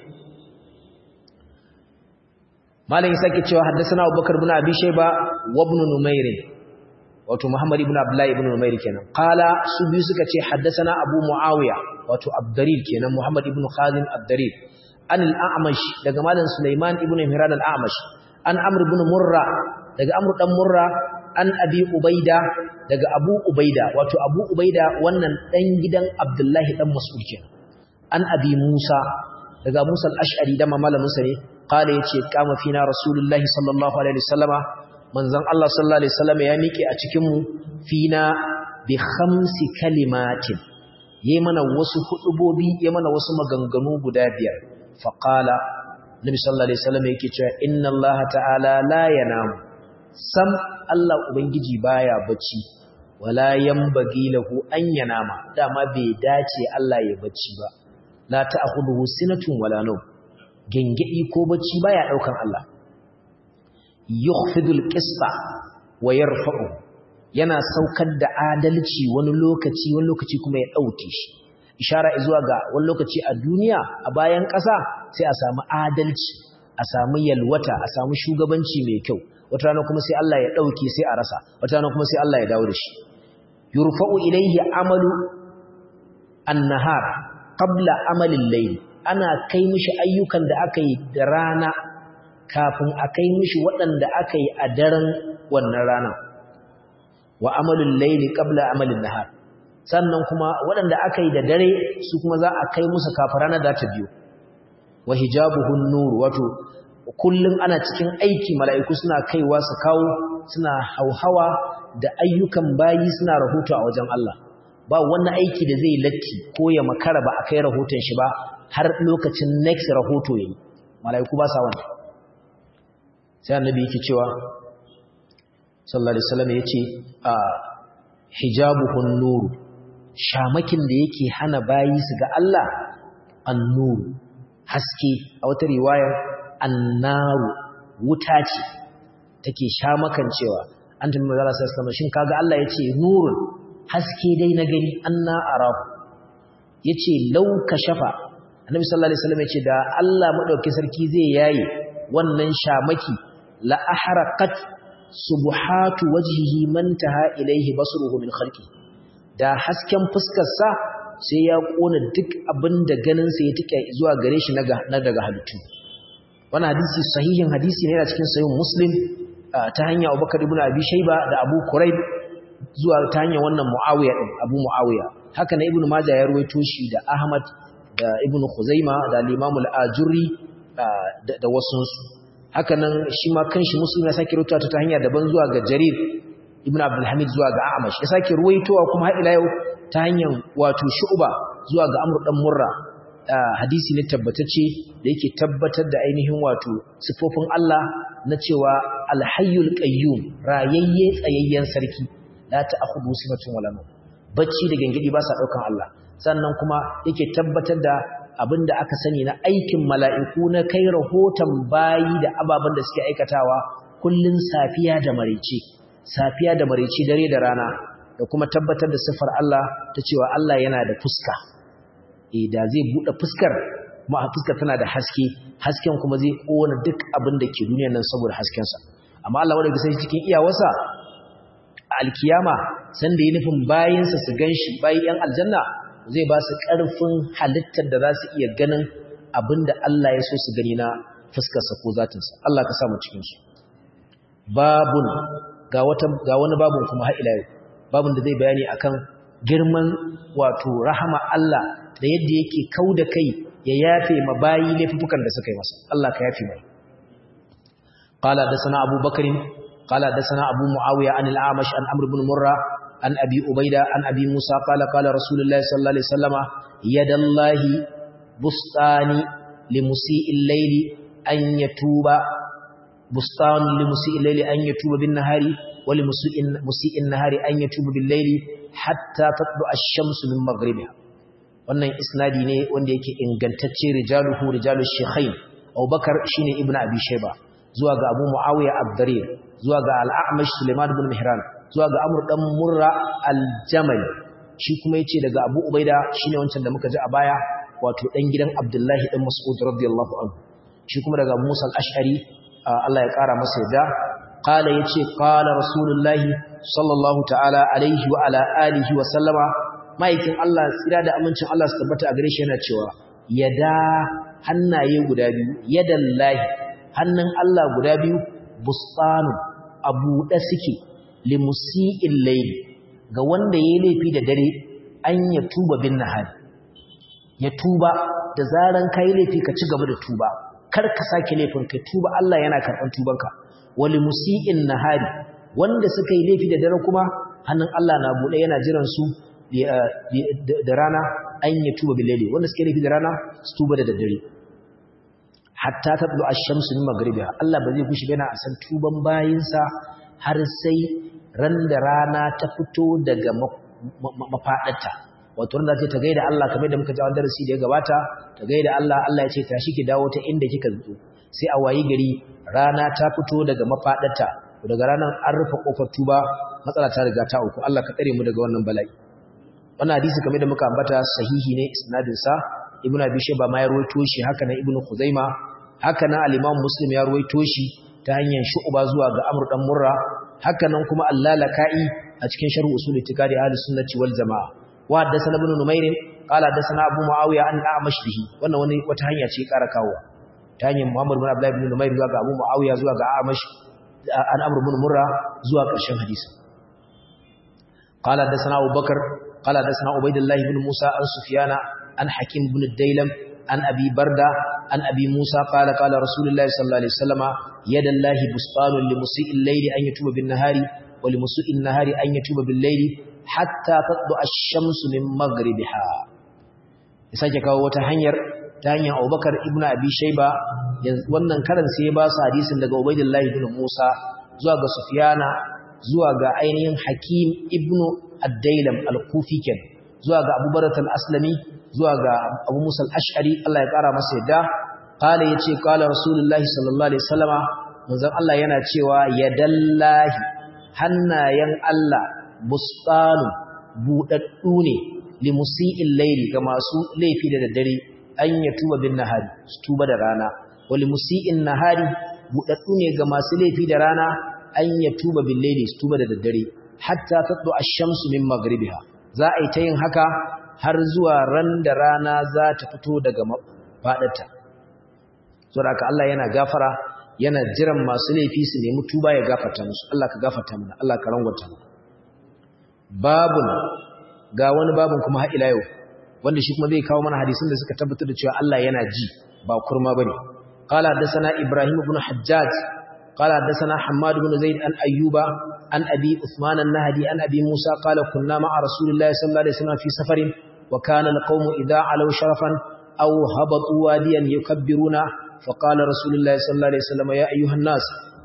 malam sake cewa haddathana Abubakar ibn Abi Shayba wa ibn Numair wato Muhammad ibn Abdullah ibn Numair kenan qala su biyu suka ce haddathana Abu Muawiya wato Abdarir kenan Muhammad ibn Khalid Abdarir an al-A'mash daga malam Sulaiman ibn Mihran al-A'mash an Amr ibn Murra daga Amr dan Murra an Abi Ubaida daga Abu Ubaida wato Abu Ubaida wannan dan gidan Abdullahi dan Mas'ud kenan an Abi Musa daga Musa al-Ash'ari da malamin sa ne qala yace kama fina rasulullahi sallallahu alaihi wasallama manzon Allah sallallahu alaihi wasallama ya miƙe a cikin mu fina bi khamsi kalimatin yayi mana wasu hudubobi yayi mana wasu maganganu guda biyar fa qala nabi sallallahu alaihi wasallama yake cewa inna Allah ta'ala la yanamu sam Allah ubangiji baya bacci wala yanbaghi lahu an yanama dama bai dace Allah ya bacci ba la ta'khudhuhu sinatun wala nawm gengedi ko bacci baya daukan Allah yukhfidul qista wa yarfa'u yana saukar da adalci wani lokaci wani lokaci kuma ya dauke shi ishara zuwa ga wani lokaci a duniya a bayan ƙasa sai a samu adalci a samu yalwata a samu shugabanci mai kyau wata rana kuma sai Allah ya dauke sai a rasa wata rana kuma sai Allah ya dawo da shi yurfa'u ilayhi amalu an-nahar qabla amalin layl ana kai mishi ayyukan da aka yi da rana kafin a kai mishi waɗanda aka yi a daren wannan rana wa amalin layli qabla amalin nahar sannan kuma waɗanda aka yi da dare su kuma za a kai musu kafin rana za ta biyo wa hijabuhun nur wato kullum ana cikin aiki mala'iku suna kaiwa su kawo suna hauhawa da ayyukan bayi suna rahoto a wajen Allah ba wani aiki da zai latti ko ya makara ba a kai rahoton shi ba har lokacin next rahoto yayi mala'iku ba sa wannan sai annabi yake cewa sallallahu alaihi wasallam yace a hijabuhun nur shamakin da yake hana bayi su ga Allah an-nur haske a wata riwaya annaru wuta ce take shamakan cewa an tambaye Allah sallallahu alaihi wasallam shin kaga Allah yace nurun haske dai na gani anna arahu yace law kashafa annabi sallallahu alaihi wasallam yace da Allah madauki sarki zai yayi wannan shamaki la ahraqat subhatu wajhihi man taha ilaihi basruhu min khalqi da hasken fuskar sa sai ya kona duk abinda ganin sa ya tike zuwa gare shi na daga halittu wannan hadisi sahihin hadisi ne yana cikin sahih muslim ta hanya Abubakar ibn Abi Shayba da Abu Quraib zuwa ta hanyar wannan Muawiya din Abu Muawiya haka na Ibn Majah ya ruwaito shi da Ahmad da Ibn Khuzaima da Imam al-Ajurri da wasunsu haka nan shi ma kanshi Muslim ya sake ruwaito ta hanya daban zuwa ga Jarir Ibn Abdul Hamid zuwa ga Amash ya sake ruwaitowa kuma har ila yau ta hanyar wato Shu'ba zuwa ga Amr dan Murra hadisi ne tabbatacce da yake tabbatar da ainihin wato sifofin Allah na cewa Al-Hayyul Qayyum rayayye tsayayyen sarki la ta'khudhu sinatun wala nawm bacci da gangadi ba sa daukan Allah sannan kuma yake tabbatar da abinda aka sani na aikin mala'iku na kai rahoton bayi da ababen da suke aikatawa kullun safiya da maraice safiya da maraice dare da rana da kuma tabbatar da sifar Allah ta cewa Allah yana da fuska eh da zai bude fuskar kuma fuskar tana da haske hasken kuma zai kona duk abin da ke duniyar nan saboda hasken sa amma Allah wanda sai cikin iyawarsa alkiyama san da ya nufin bayinsa su ganshi bayi yan aljanna zai ba su ƙarfin halittar da za su iya ganin abin da Allah ya so su gani na fuskarsa ko zatinsa Allah ka samu cikinsu babun ga wani babun kuma ha'ila yau babun da zai bayani akan girman wato rahama Allah da yadda yake kau da kai ya yafe ma bayi laifukan da suka yi masa Allah ka yafe mai قال حدثنا أبو بكر قال حدثنا أبو معاوية عن الأعمش عن عمرو بن مرة عن أبي أبيدة عن أبي موسى قال قال رسول الله صلى الله عليه وسلم يد الله بستان لمسيء الليل أن يتوب بستان لمسيء الليل أن يتوب بالنهار ولمسيء النهار أن يتوب بالليل حتى تطلع الشمس من مغربها wannan isnadi ne wanda yake ingantacce rijaluhu rijalu shaykhain Abubakar shine Ibn Abi Shayba zuwa ga Abu Muawiya ad-Darir zuwa ga Al-A'mash Sulaiman ibn Mihran zuwa ga Amr dan Murra al-Jamali shi kuma yace daga Abu Ubaida shine wancan da muka ji a baya wato dan gidan Abdullahi dan Mas'ud radiyallahu anhu shi kuma daga Musa al-Ash'ari Allah ya kara masa yadda qala yace qala rasulullahi sallallahu ta'ala alaihi wa ala alihi wa sallama maikin Allah tsira da amincin Allah su tabbata a gare shi yana cewa yada hannaye guda biyu yadallahi hannun Allah guda biyu bustanu abu da suke limusi'il layli ga wanda yayi laifi da dare an ya tuba bin nahari ya tuba da zaran kai laifi ka ci gaba da tuba kar ka sake laifin kai tuba Allah yana karban tubanka wali musi'in nahari wanda suka yi laifi da dare kuma hannun Allah na bude yana jiran su da rana an ya tuba billahi wanda suka yi laifi da rana su tuba da daddare hatta tatlu ash-shamsu min maghribiha Allah ba zai kushi bana a san tuban bayinsa har sai ran da rana ta fito daga mafadarta wato ran da ta gaida Allah kamar da muka ji a darasi da ya gabata ta gaida Allah Allah ya ce tashi ki dawo ta inda kika zo sai a wayi gari rana ta fito daga mafadarta daga ranar an rufe kofar tuba matsala ta riga ta uku Allah ka tsare mu daga wannan bala'i wannan hadisi kamar da muka ambata sahihi ne isnadin sa ibnu abi shayba ma ya ruwaito shi haka nan ibnu khuzaima haka nan al-imam muslim ya ruwaito shi ta hanyar shu'ba zuwa ga amr dan murra haka nan kuma allalaka'i a cikin sharh usul itikadi ahli sunnati wal jamaa wa haddathana ibn numair qala haddathana abu muawiya an a'mash bihi wannan wani wata hanya ce ƙara kawo ta hanyar muhammad ibn abdullah ibn numair zuwa ga abu muawiya zuwa ga a'mash an amr ibn murra zuwa ƙarshen hadisi qala haddathana abu bakr qala haddathana ubaydullah ibn musa an sufyana an hakim ibn dailam an abi barda an abi musa qala qala rasulullahi sallallahu alaihi wasallama yadallahi bustanun limusi'il layli an yatuba bin nahari wa limusi'in nahari an yatuba bil layli hatta tatlu ash-shamsu min maghribiha sake kawo wata hanyar ta hanyar Abubakar ibn Abi Shayba wannan karan sai ya ba su hadisin daga Ubaydullah ibn Musa zuwa ga Sufyana zuwa ga ainihin Hakim ibn Ad-Dailam al-Kufi ken zuwa ga Abu Barat al-Aslami zuwa ga Abu Musa al-Ash'ari Allah ya kara masa yadda qala yace qala Rasulullahi sallallahu alaihi wasallama manzon Allah yana cewa yadallahi hannayen Allah bustanu budaddu ne limusi'il layli ga masu laifi da daddare an ya tuba bin nahari su tuba da rana wali musi'in nahari budaddu ne ga masu laifi da rana an ya tuba bin layli su tuba da daddare hatta tatlu ash-shamsu min maghribiha za a yi ta yin haka har zuwa ran da rana za ta fito daga fadarta saboda Allah yana gafara yana jiran masu laifi su nemi tuba ya gafarta musu Allah ka gafarta mana Allah ka rangwata mana babun ga wani babun kuma har ila yau wanda shi kuma zai kawo mana hadisin da suka tabbatar da cewa Allah yana ji ba kurma bane qala hadathana ibrahim ibn hajjaj qala hadathana hammad ibn zaid an ayyuba an abi uthman an-nahdi an abi musa qala kunna ma'a rasulillahi sallallahu alaihi wasallam fi safarin wa kana al-qawmu idha alaw sharafan aw habatu wadiyan yukabbiruna فقال رسول الله صلى الله عليه وسلم يا أيها الناس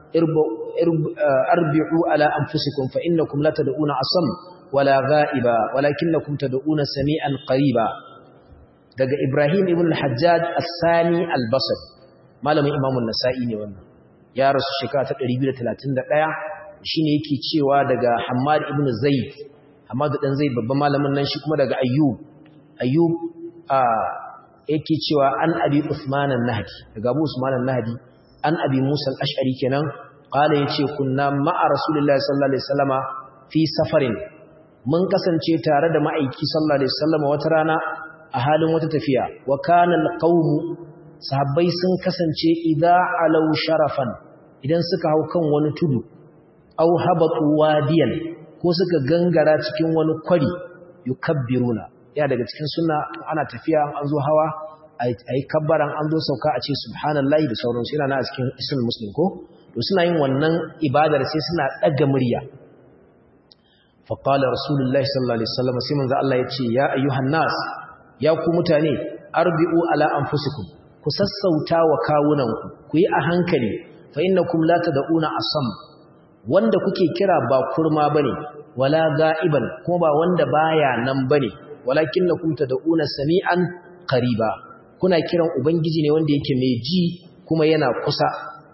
أربعوا على أنفسكم فإنكم لا تدعون أصم ولا غائبا ولكنكم تدعون سميعا قريبا daga Ibrahim ibn al-Hajjaj as-Sani al-Basri malamin Imam an-Nasa'i ne wannan ya rasu shekara ta 231 shine yake cewa daga Hammad ibn Zaid Hammad dan Zaid babban malamin nan shi kuma daga Ayyub Ayyub a yake cewa an abi Usman an-Nahdi daga Abu Usman an-Nahdi an abi Musa al-Ash'ari kenan qala yace kunna ma'a Rasulullahi sallallahu alaihi wasallama fi safarin mun kasance tare da ma'aiki sallallahu alaihi wasallama wata rana a halin wata tafiya wa kana al-qawm sahabbai sun kasance idza alaw sharafan idan suka hau kan wani tudu aw habatu wadiyan ko suka gangara cikin wani kwari yukabbiruna ya daga cikin sunna ana tafiya an zo hawa ayi kabbaran an zo sauka a ce subhanallahi da sauransu yana na cikin ismul muslim ko to suna yin wannan ibadar sai suna daga murya fa qala rasulullahi sallallahu alaihi wasallam sai manzo Allah ya ce ya ayyuhan nas ya ku mutane arbi'u ala anfusikum ku sassauta wa kawunanku ku yi a hankali fa innakum la tad'una asam wanda kuke kira ba kurma bane wala ga'iban kuma ba wanda baya nan bane walakinnakum tad'una sami'an qariba kuna kiran ubangiji ne wanda yake mai ji kuma yana kusa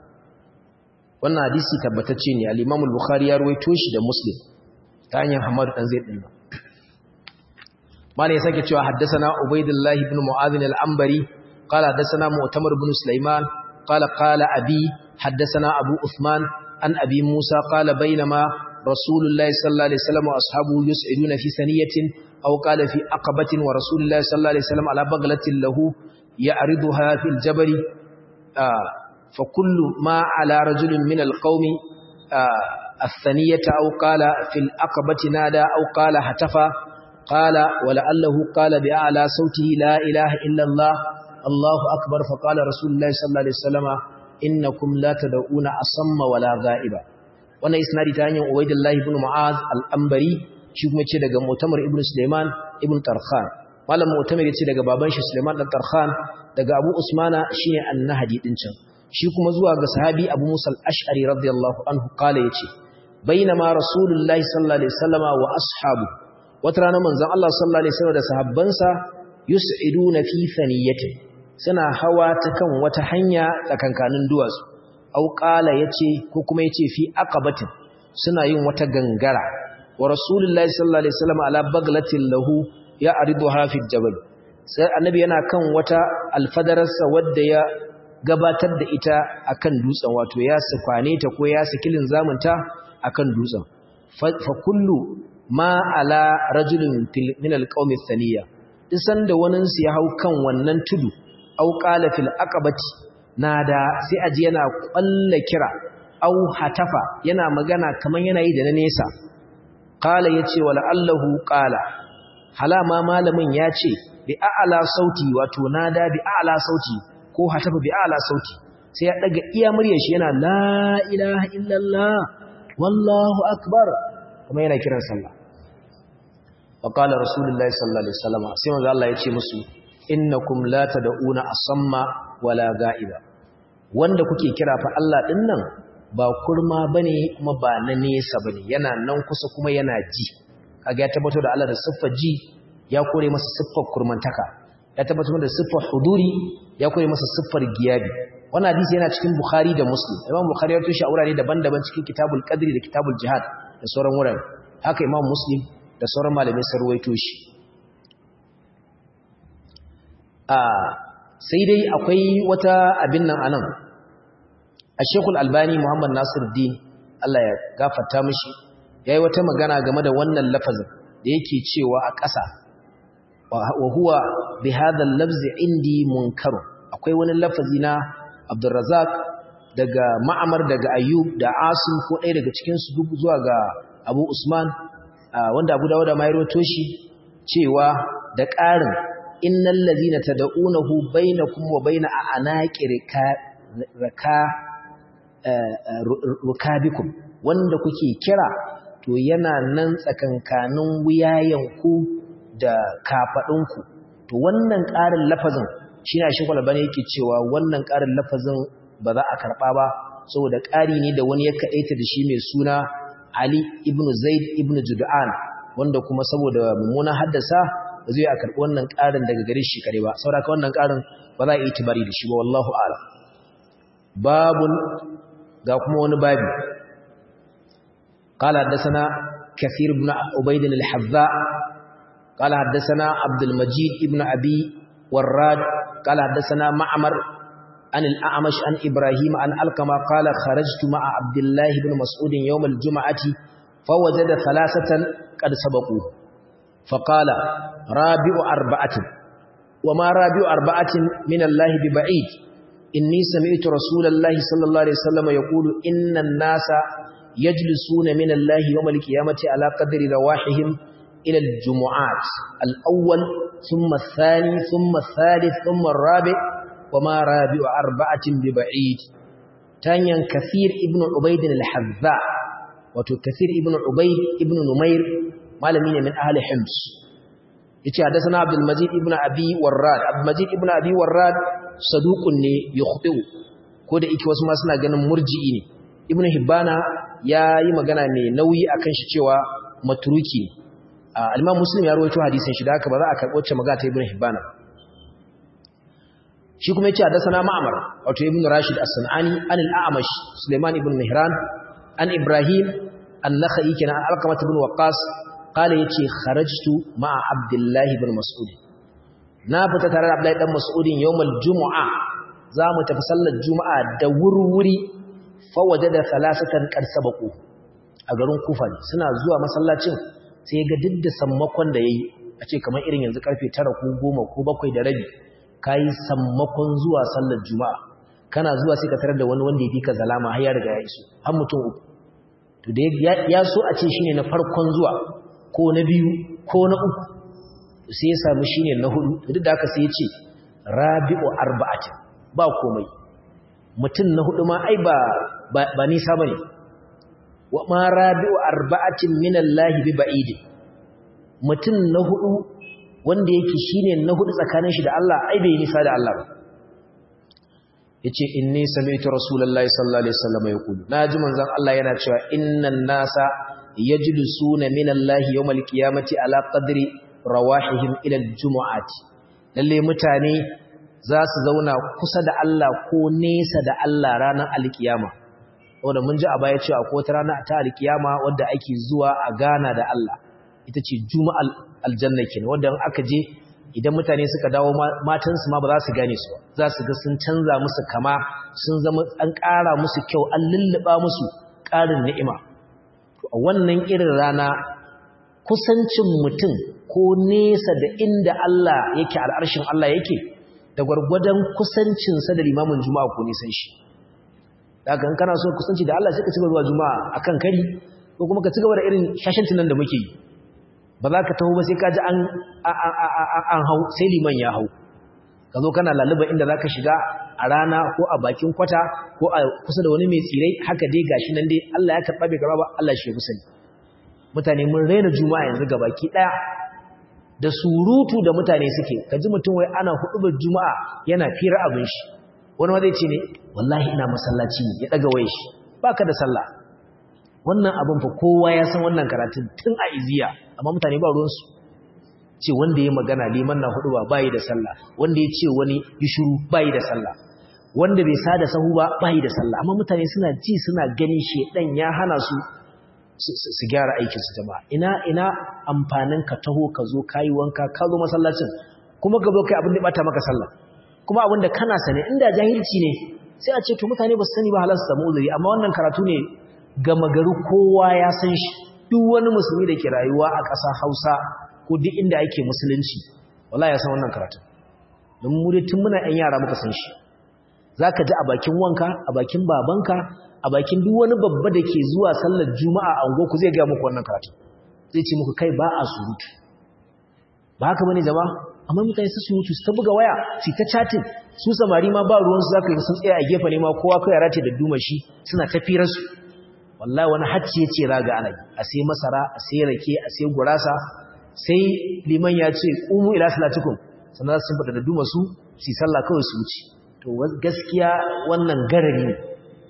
wannan hadisi tabbatacce ne al-Imam al-Bukhari ya ruwaito shi da Muslim ta hanyar Hamad dan Zaid din malai sake cewa haddathana Ubaydullah ibn Mu'adh al-Anbari qala haddathana Mu'tamar ibn Sulaiman qala qala abi haddathana Abu Uthman an abi Musa qala bainama Rasulullah sallallahu alaihi wasallam wa ashabuhu yus'iduna fi saniyatin aw qala fi aqabatin wa Rasulullah sallallahu alaihi wasallam ala baghlatin lahu ya'riduha fil jabali fa kullu ma ala rajulin min al-qaumi الثانية أو قال في الأقبة نادى أو قال هتفى قال ولعله قال بأعلى صوته لا إله إلا الله الله أكبر فقال رسول الله صلى الله عليه وسلم إنكم لا تدعون أصم ولا غائبا وانا إسنادي تاني عبيد الله بن معاذ الأنبري شوف ميتشي دغا مؤتمر ابن سليمان ابن طرخان malam mu'tamir yace daga baban shi Sulaiman dan Tarkhan daga Abu Usmana shine annahdi din can shi kuma zuwa ga sahabi Abu Musa al-Ash'ari radiyallahu anhu kale yace bainama rasulullahi sallallahu alaihi wasallama wa ashabu wata rana manzon Allah sallallahu alaihi wasallam da sahabbansa yus'iduna fi thaniyatin suna hawa ta kan wata hanya tsakankanin duwatsu au qala yace ko kuma yace fi aqabatin suna yin wata gangara wa rasulullahi sallallahu alaihi wasallam ala baglatin lahu ya ariduha fi jabal sai annabi yana kan wata alfadararsa wadda ya gabatar da ita akan dutsen wato ya sufane ta ko ya sikilin zamunta akan dutsen fa kullu ma ala rajulin min alqawmi thaniya isan da wannan su ya hau kan wannan tudu au qala fil aqabati nada sai aji yana kwalla kira au hatafa yana magana kaman yana yi da na nesa qala yace wala allahu qala halama malamin yace bi a'la sauti wato nada bi a'la sauti ko hatafa bi a'la sauti sai ya daga iya muryar shi yana la ilaha illallah wallahu akbar kuma yana kiran sallah وقال رسول الله صلى الله عليه وسلم sai manzo Allah ya ce musu innakum la tad'una asamma wala ga'iba wanda kuke kira fa Allah din nan ba kurma bane kuma ba na nesa bane yana nan kusa kuma yana ji kaga ya tabbatar da Allah da siffar ji ya kore masa siffar kurmantaka ya tabbatar da siffar huduri ya kore masa siffar giyabi wannan hadisi yana cikin Bukhari da Muslim Imam Bukhari ya tushe a wurare daban-daban cikin Kitabul Qadri da Kitabul Jihad da sauran wurare haka Imam Muslim da sauran malamai sun ruwaito shi a sai dai akwai wata abin nan anan a shekul albani muhammad nasiruddin allah ya gafarta mishi ya yi wata magana game da wannan lafazin da yake cewa a ƙasa wa huwa bi hadhal lafzi indi munkaru akwai wani lafazi na abdurrazak daga ma'amar daga ayyub da asim ko ɗaya daga cikin su duk zuwa ga abu usman wanda Abu Dawud ma ya rawaito shi cewa da ƙarin innal ladina tad'unahu bainakum wa baina anaqi raka rukabikum wanda kuke kira to yana nan tsakankanin wuyayenku da kafadunku to wannan ƙarin lafazin shine shi kwalbane yake cewa wannan ƙarin lafazin ba za a karba ba saboda ƙari ne da wani ya kaɗaita da shi mai suna Ali ibn Zaid ibn Jud'an wanda kuma saboda mummunan haddasa ba zai a karɓi wannan ƙarin daga gare shi kare ba saboda wannan ƙarin ba za a yi tibari da shi ba wallahu a'lam babun ga kuma wani babi قال حدثنا كثير بن عبيد الحذاء قال حدثنا عبد المجيد ابن أبي وراد قال حدثنا معمر عن الأعمش عن إبراهيم عن ألقما قال خرجت مع عبد الله بن مسعود يوم الجمعة فوجد ثلاثة قد سبقوه فقال رابع أربعة وما رابع أربعة من الله ببعيد إني سمعت رسول الله صلى الله عليه وسلم يقول إن الناس يجلسون من الله يوم القيامة على قدر رواحهم إلى الجمعات الأول ثم الثاني ثم الثالث ثم الرابع وما رابع أربعة ببعيد تانيا كثير ابن عبيد الحذاء wato kasir ibn ubayd ibn numair malami ne min ahli hims yace hadathana abdul majid ibn abi warrad abdul majid ibn abi warrad saduqun ne yukhtiu ko da yake wasu ma suna ganin murji'i ne ibn hibbana yayi magana ne nauyi akan shi cewa matruki al-Imam Muslim ya rawaito hadisin shi da haka ba za a karɓo wacce magana ta Ibn Hibban shi kuma yace hadathana Ma'mar wato Ibn Rashid As-Sanani an al-A'mash Sulaiman ibn Mihran an Ibrahim an-Nakhai kana Alqamah ibn Waqqas qala yace kharajtu ma'a Abdullah ibn Mas'ud na fita tare da Abdullah dan Mas'udin yawmal Jumu'a za mu tafi sallar Juma'a da wurwuri fa wajada thalathatan qad sabaqu a garin Kufa ne suna zuwa masallacin sai ga duk da sammakon da yayi a ce kamar irin yanzu karfe 9 ko 10 ko 7 da rabi kai sammakon zuwa sallar Juma'a kana zuwa sai ka tarar da wani wanda ya bi ka zalama har ya riga ya iso har mutum uku to da ya so a ce shine na farkon zuwa ko na biyu ko na uku sai ya samu shine na hudu duk da haka sai ya ce rabi'u arba'atin ba komai mutum na hudu ma ai ba ba nisa bane wa ma rabi'u arba'atin minallahi bi ba'idi mutum na hudu wanda yake shine na hudu tsakanin shi da Allah ai bai nisa da Allah ba yace inni sami'tu rasulullahi sallallahu alaihi wasallam yaqulu naji manzon Allah yana cewa innan nasa yajlisuna minallahi yawmal qiyamati ala qadri rawahihim ila aljumu'ati lalle mutane za su zauna kusa da Allah ko nesa da Allah ranar alkiyama wanda mun ji a baya cewa akwai wata rana ta alkiyama wadda ake zuwa a gana da Allah ita ce juma'al aljanna kenan wanda aka je idan mutane suka dawo matansu ma ba za su gane su za su ga sun canza musu kama sun zama an ƙara musu kyau an lulluɓa musu ƙarin ni'ima a wannan irin rana kusancin mutum ko nesa da inda Allah yake al'arshin Allah yake da gwargwadon kusancinsa da limamin juma'a ko nisan shi daga in kana so kusanci da Allah sai ka ci gaba zuwa juma'a akan kari ko kuma ka ci gaba da irin shashantin nan da muke yi ba za ka taho ba sai ka ji an hau sai liman ya hau ka zo kana laluba inda za ka shiga a rana ko a bakin kwata ko a kusa da wani mai tsirai haka dai gashi nan dai Allah ya karɓa bai karɓa ba Allah shi ya fi sani mutane mun raina juma'a yanzu ga baki ɗaya da surutu da mutane suke ka ji mutum wai ana huɗubar juma'a yana fira abin shi wani ma zai ce ne wallahi ina masallaci ne ya ɗaga waye shi baka da sallah wannan abin fa kowa ya san wannan karatun tun a iziya amma mutane ba ruwansu ce wanda ya magana liman na hudu ba bayi da sallah wanda ya ce wani yi shuru bayi da sallah wanda bai sada sahu ba bayi da sallah amma mutane suna ji suna gani shedan ya hana su su gyara aikin su jama'a ina ina amfanin ka taho ka zo kayi wanka ka zo masallacin kuma ka zo kai abin da bata maka sallah kuma abin da kana sane inda jahilci ne sai a ce to mutane ba su sani ba halar su samu uzuri amma wannan karatu ne gama gari kowa ya san shi duk wani musulmi da ke rayuwa a ƙasa hausa ko duk inda ake musulunci wala ya san wannan karatun don mu dai tun muna 'yan yara muka san shi za ka ji a bakin wanka a bakin babanka a bakin duk wani babba da ke zuwa sallar juma'a a unguwarku zai gaya muku wannan karatun zai ce muku kai ba a surutu ba haka bane jama amma mutane su surutu su ta buga waya su ta chatting su samari ma ba ruwansu za ka yi sun tsaya a gefe ne ma kowa kai yara ce da dumashi suna tafirarsu wallahi wani hacci ya ce raga ana a sai masara a sai rake a sai gurasa sai liman ya ce umu ila salatukum sannan sun fada da duma su su sallah kawai su wuce to gaskiya wannan garari ne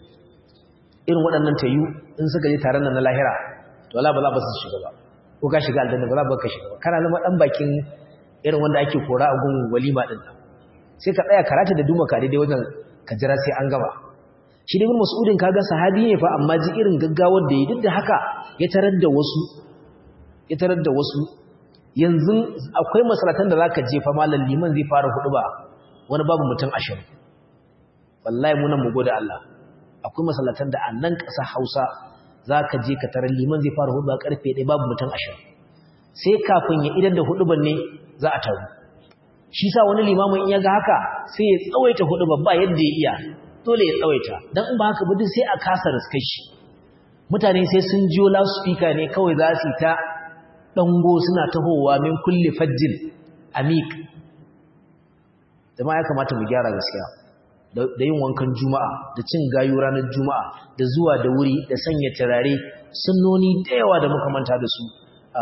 irin waɗannan tayu in suka je taron nan na lahira to wala ba za ba su shiga ba ko ka shiga aljanna ba za ba ka shiga ba kana zama dan bakin irin wanda ake kora a gun walima din nan sai ka tsaya karata da duma ka daidai wajen ka jira sai an gaba shi da ibn mas'udin kaga sahabi ne fa amma ji irin gaggawar da yi duk da haka ya tarar da wasu ya tarar da wasu yanzu akwai masalatan da zaka je fa malam liman zai fara hudu ba wani babu mutum 20 wallahi mu nan mu gode Allah akwai masalatan da a nan ƙasa Hausa zaka je ka tarar liman zai fara hudu ba karfe 1 babu mutum 20 sai kafin ya idan da hudu ne za a taru shi sa wani limamin in ya ga haka sai ya tsawaita hudu ba yadda ya iya dole ya tsawaita don in ba haka ba sai a kasa riskar shi mutane sai sun jiyo loudspeaker ne kawai za su ta dango suna tahowa min kulli fajjin amik jama'a ya kamata mu gyara gaskiya da yin wankan juma'a da cin gayu ranar juma'a da zuwa da wuri da sanya turare sunnoni da yawa da muka manta da su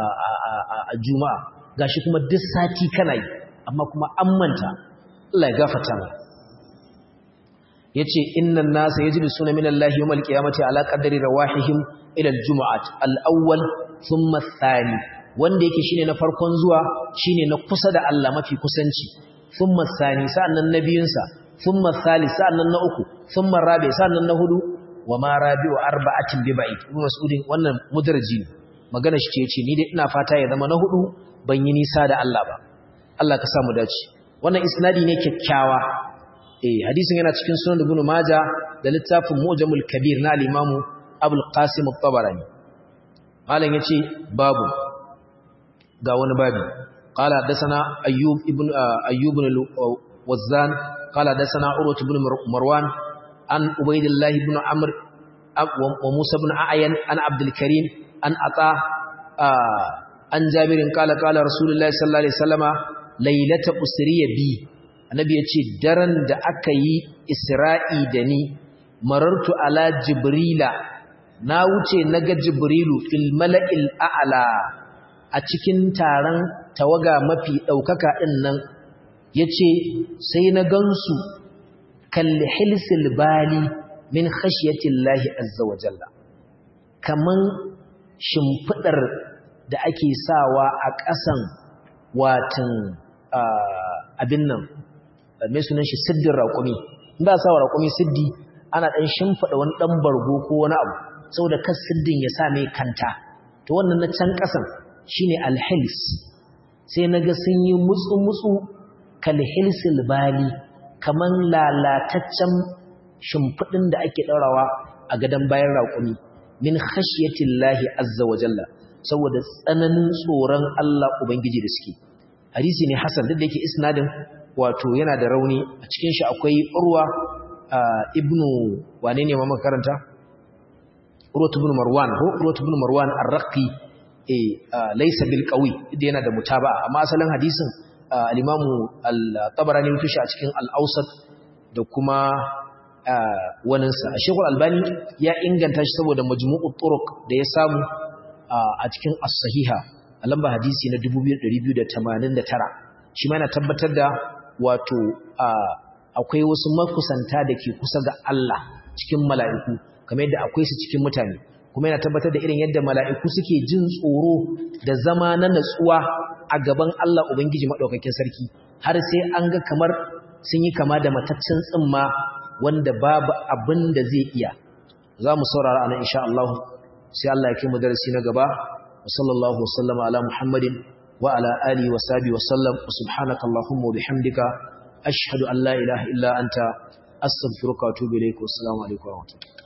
a juma'a gashi kuma duk sati kana yi amma kuma an manta Allah ya gafarta mana yace innan nasa yajlisuna min Allah yawmal qiyamati ala qadri rawahihim ila al-jum'at al-awwal thumma ath-thani wanda yake shine na farkon zuwa shine na kusa da Allah mafi kusanci thumma sani sa'annan nabiyinsa thumma thalith sa'annan na uku thumma rabi sa'annan na hudu wa ma rabi'u arba'atin bi ba'id ibn mas'udin wannan mudarji magana shi ce yace ni dai ina fata ya zama na hudu ban yi nisa da Allah ba Allah ka sa mu dace wannan isnadi ne kyakkyawa eh hadisin yana cikin sunan ibn majah da littafin mu'jamul kabir na al-imamu abul qasim at-tabarani malam yace babu ga wani babi qala hadathana ayyub ibn ayyub ibn al-wazzan qala hadathana urwah ibn marwan an ubaydillah ibn amr wa musa ibn a'yan an abdul karim an ata an jabirin qala qala rasulullahi sallallahu alaihi wasallama laylata usriya bi annabi yace daren da aka yi isra'i da ni marartu ala jibrila na wuce naga jibrilu fil mala'il a'la a cikin taron tawaga mafi daukaka din nan yace sai na gansu kal hilsil bali min khashyatillahi azza wa jalla kaman shimfidar da ake sawa a ƙasan watan abin nan mai sunan shi siddin raƙumi ba sa wa raƙumi siddi ana ɗan shimfiɗa wani ɗan bargo ko wani abu saboda kan siddin ya sa mai kanta to wannan na can ƙasan shine alhils sai na ga sun yi mutsu-mutsu kalhilsil bali kaman lalataccen shimfiɗin da ake ɗaurawa a gadon bayan raƙumi min khashiyatillahi azza wa jalla saboda tsananin tsoron Allah Ubangiji da suke hadisi ne hasan duk da yake isnadin wato yana da rauni a cikin shi akwai urwa ibnu wane ne ma makaranta urwa ibn marwan ko urwa ibn marwan ar-raqi eh laysa bil qawi da yana da mutaba'a amma asalin hadisin al-imam al-tabarani mutu shi a cikin al-awsat da kuma waninsa shekul albani ya inganta shi saboda majmu'ut turuq da ya samu a cikin as-sahiha a lamba hadisi na 2289 shi ma yana tabbatar da wato akwai wasu makusanta da ke kusa ga Allah cikin mala'iku kamar yadda akwai su cikin mutane kuma yana tabbatar da irin yadda mala'iku suke jin tsoro da zama na natsuwa a gaban Allah Ubangiji maɗaukakin sarki har sai an ga kamar sun yi kama da mataccen tsimma wanda babu abin da zai iya za mu saurara ana insha Allah sai Allah ya kai mu darasi na gaba wa sallallahu wasallama ala muhammadin wa ala alihi wa sahbihi wa sallam wa subhanaka allahumma wa bihamdika ashhadu an la ilaha illa anta astaghfiruka wa atubu ilayk wa assalamu alaikum wa rahmatullahi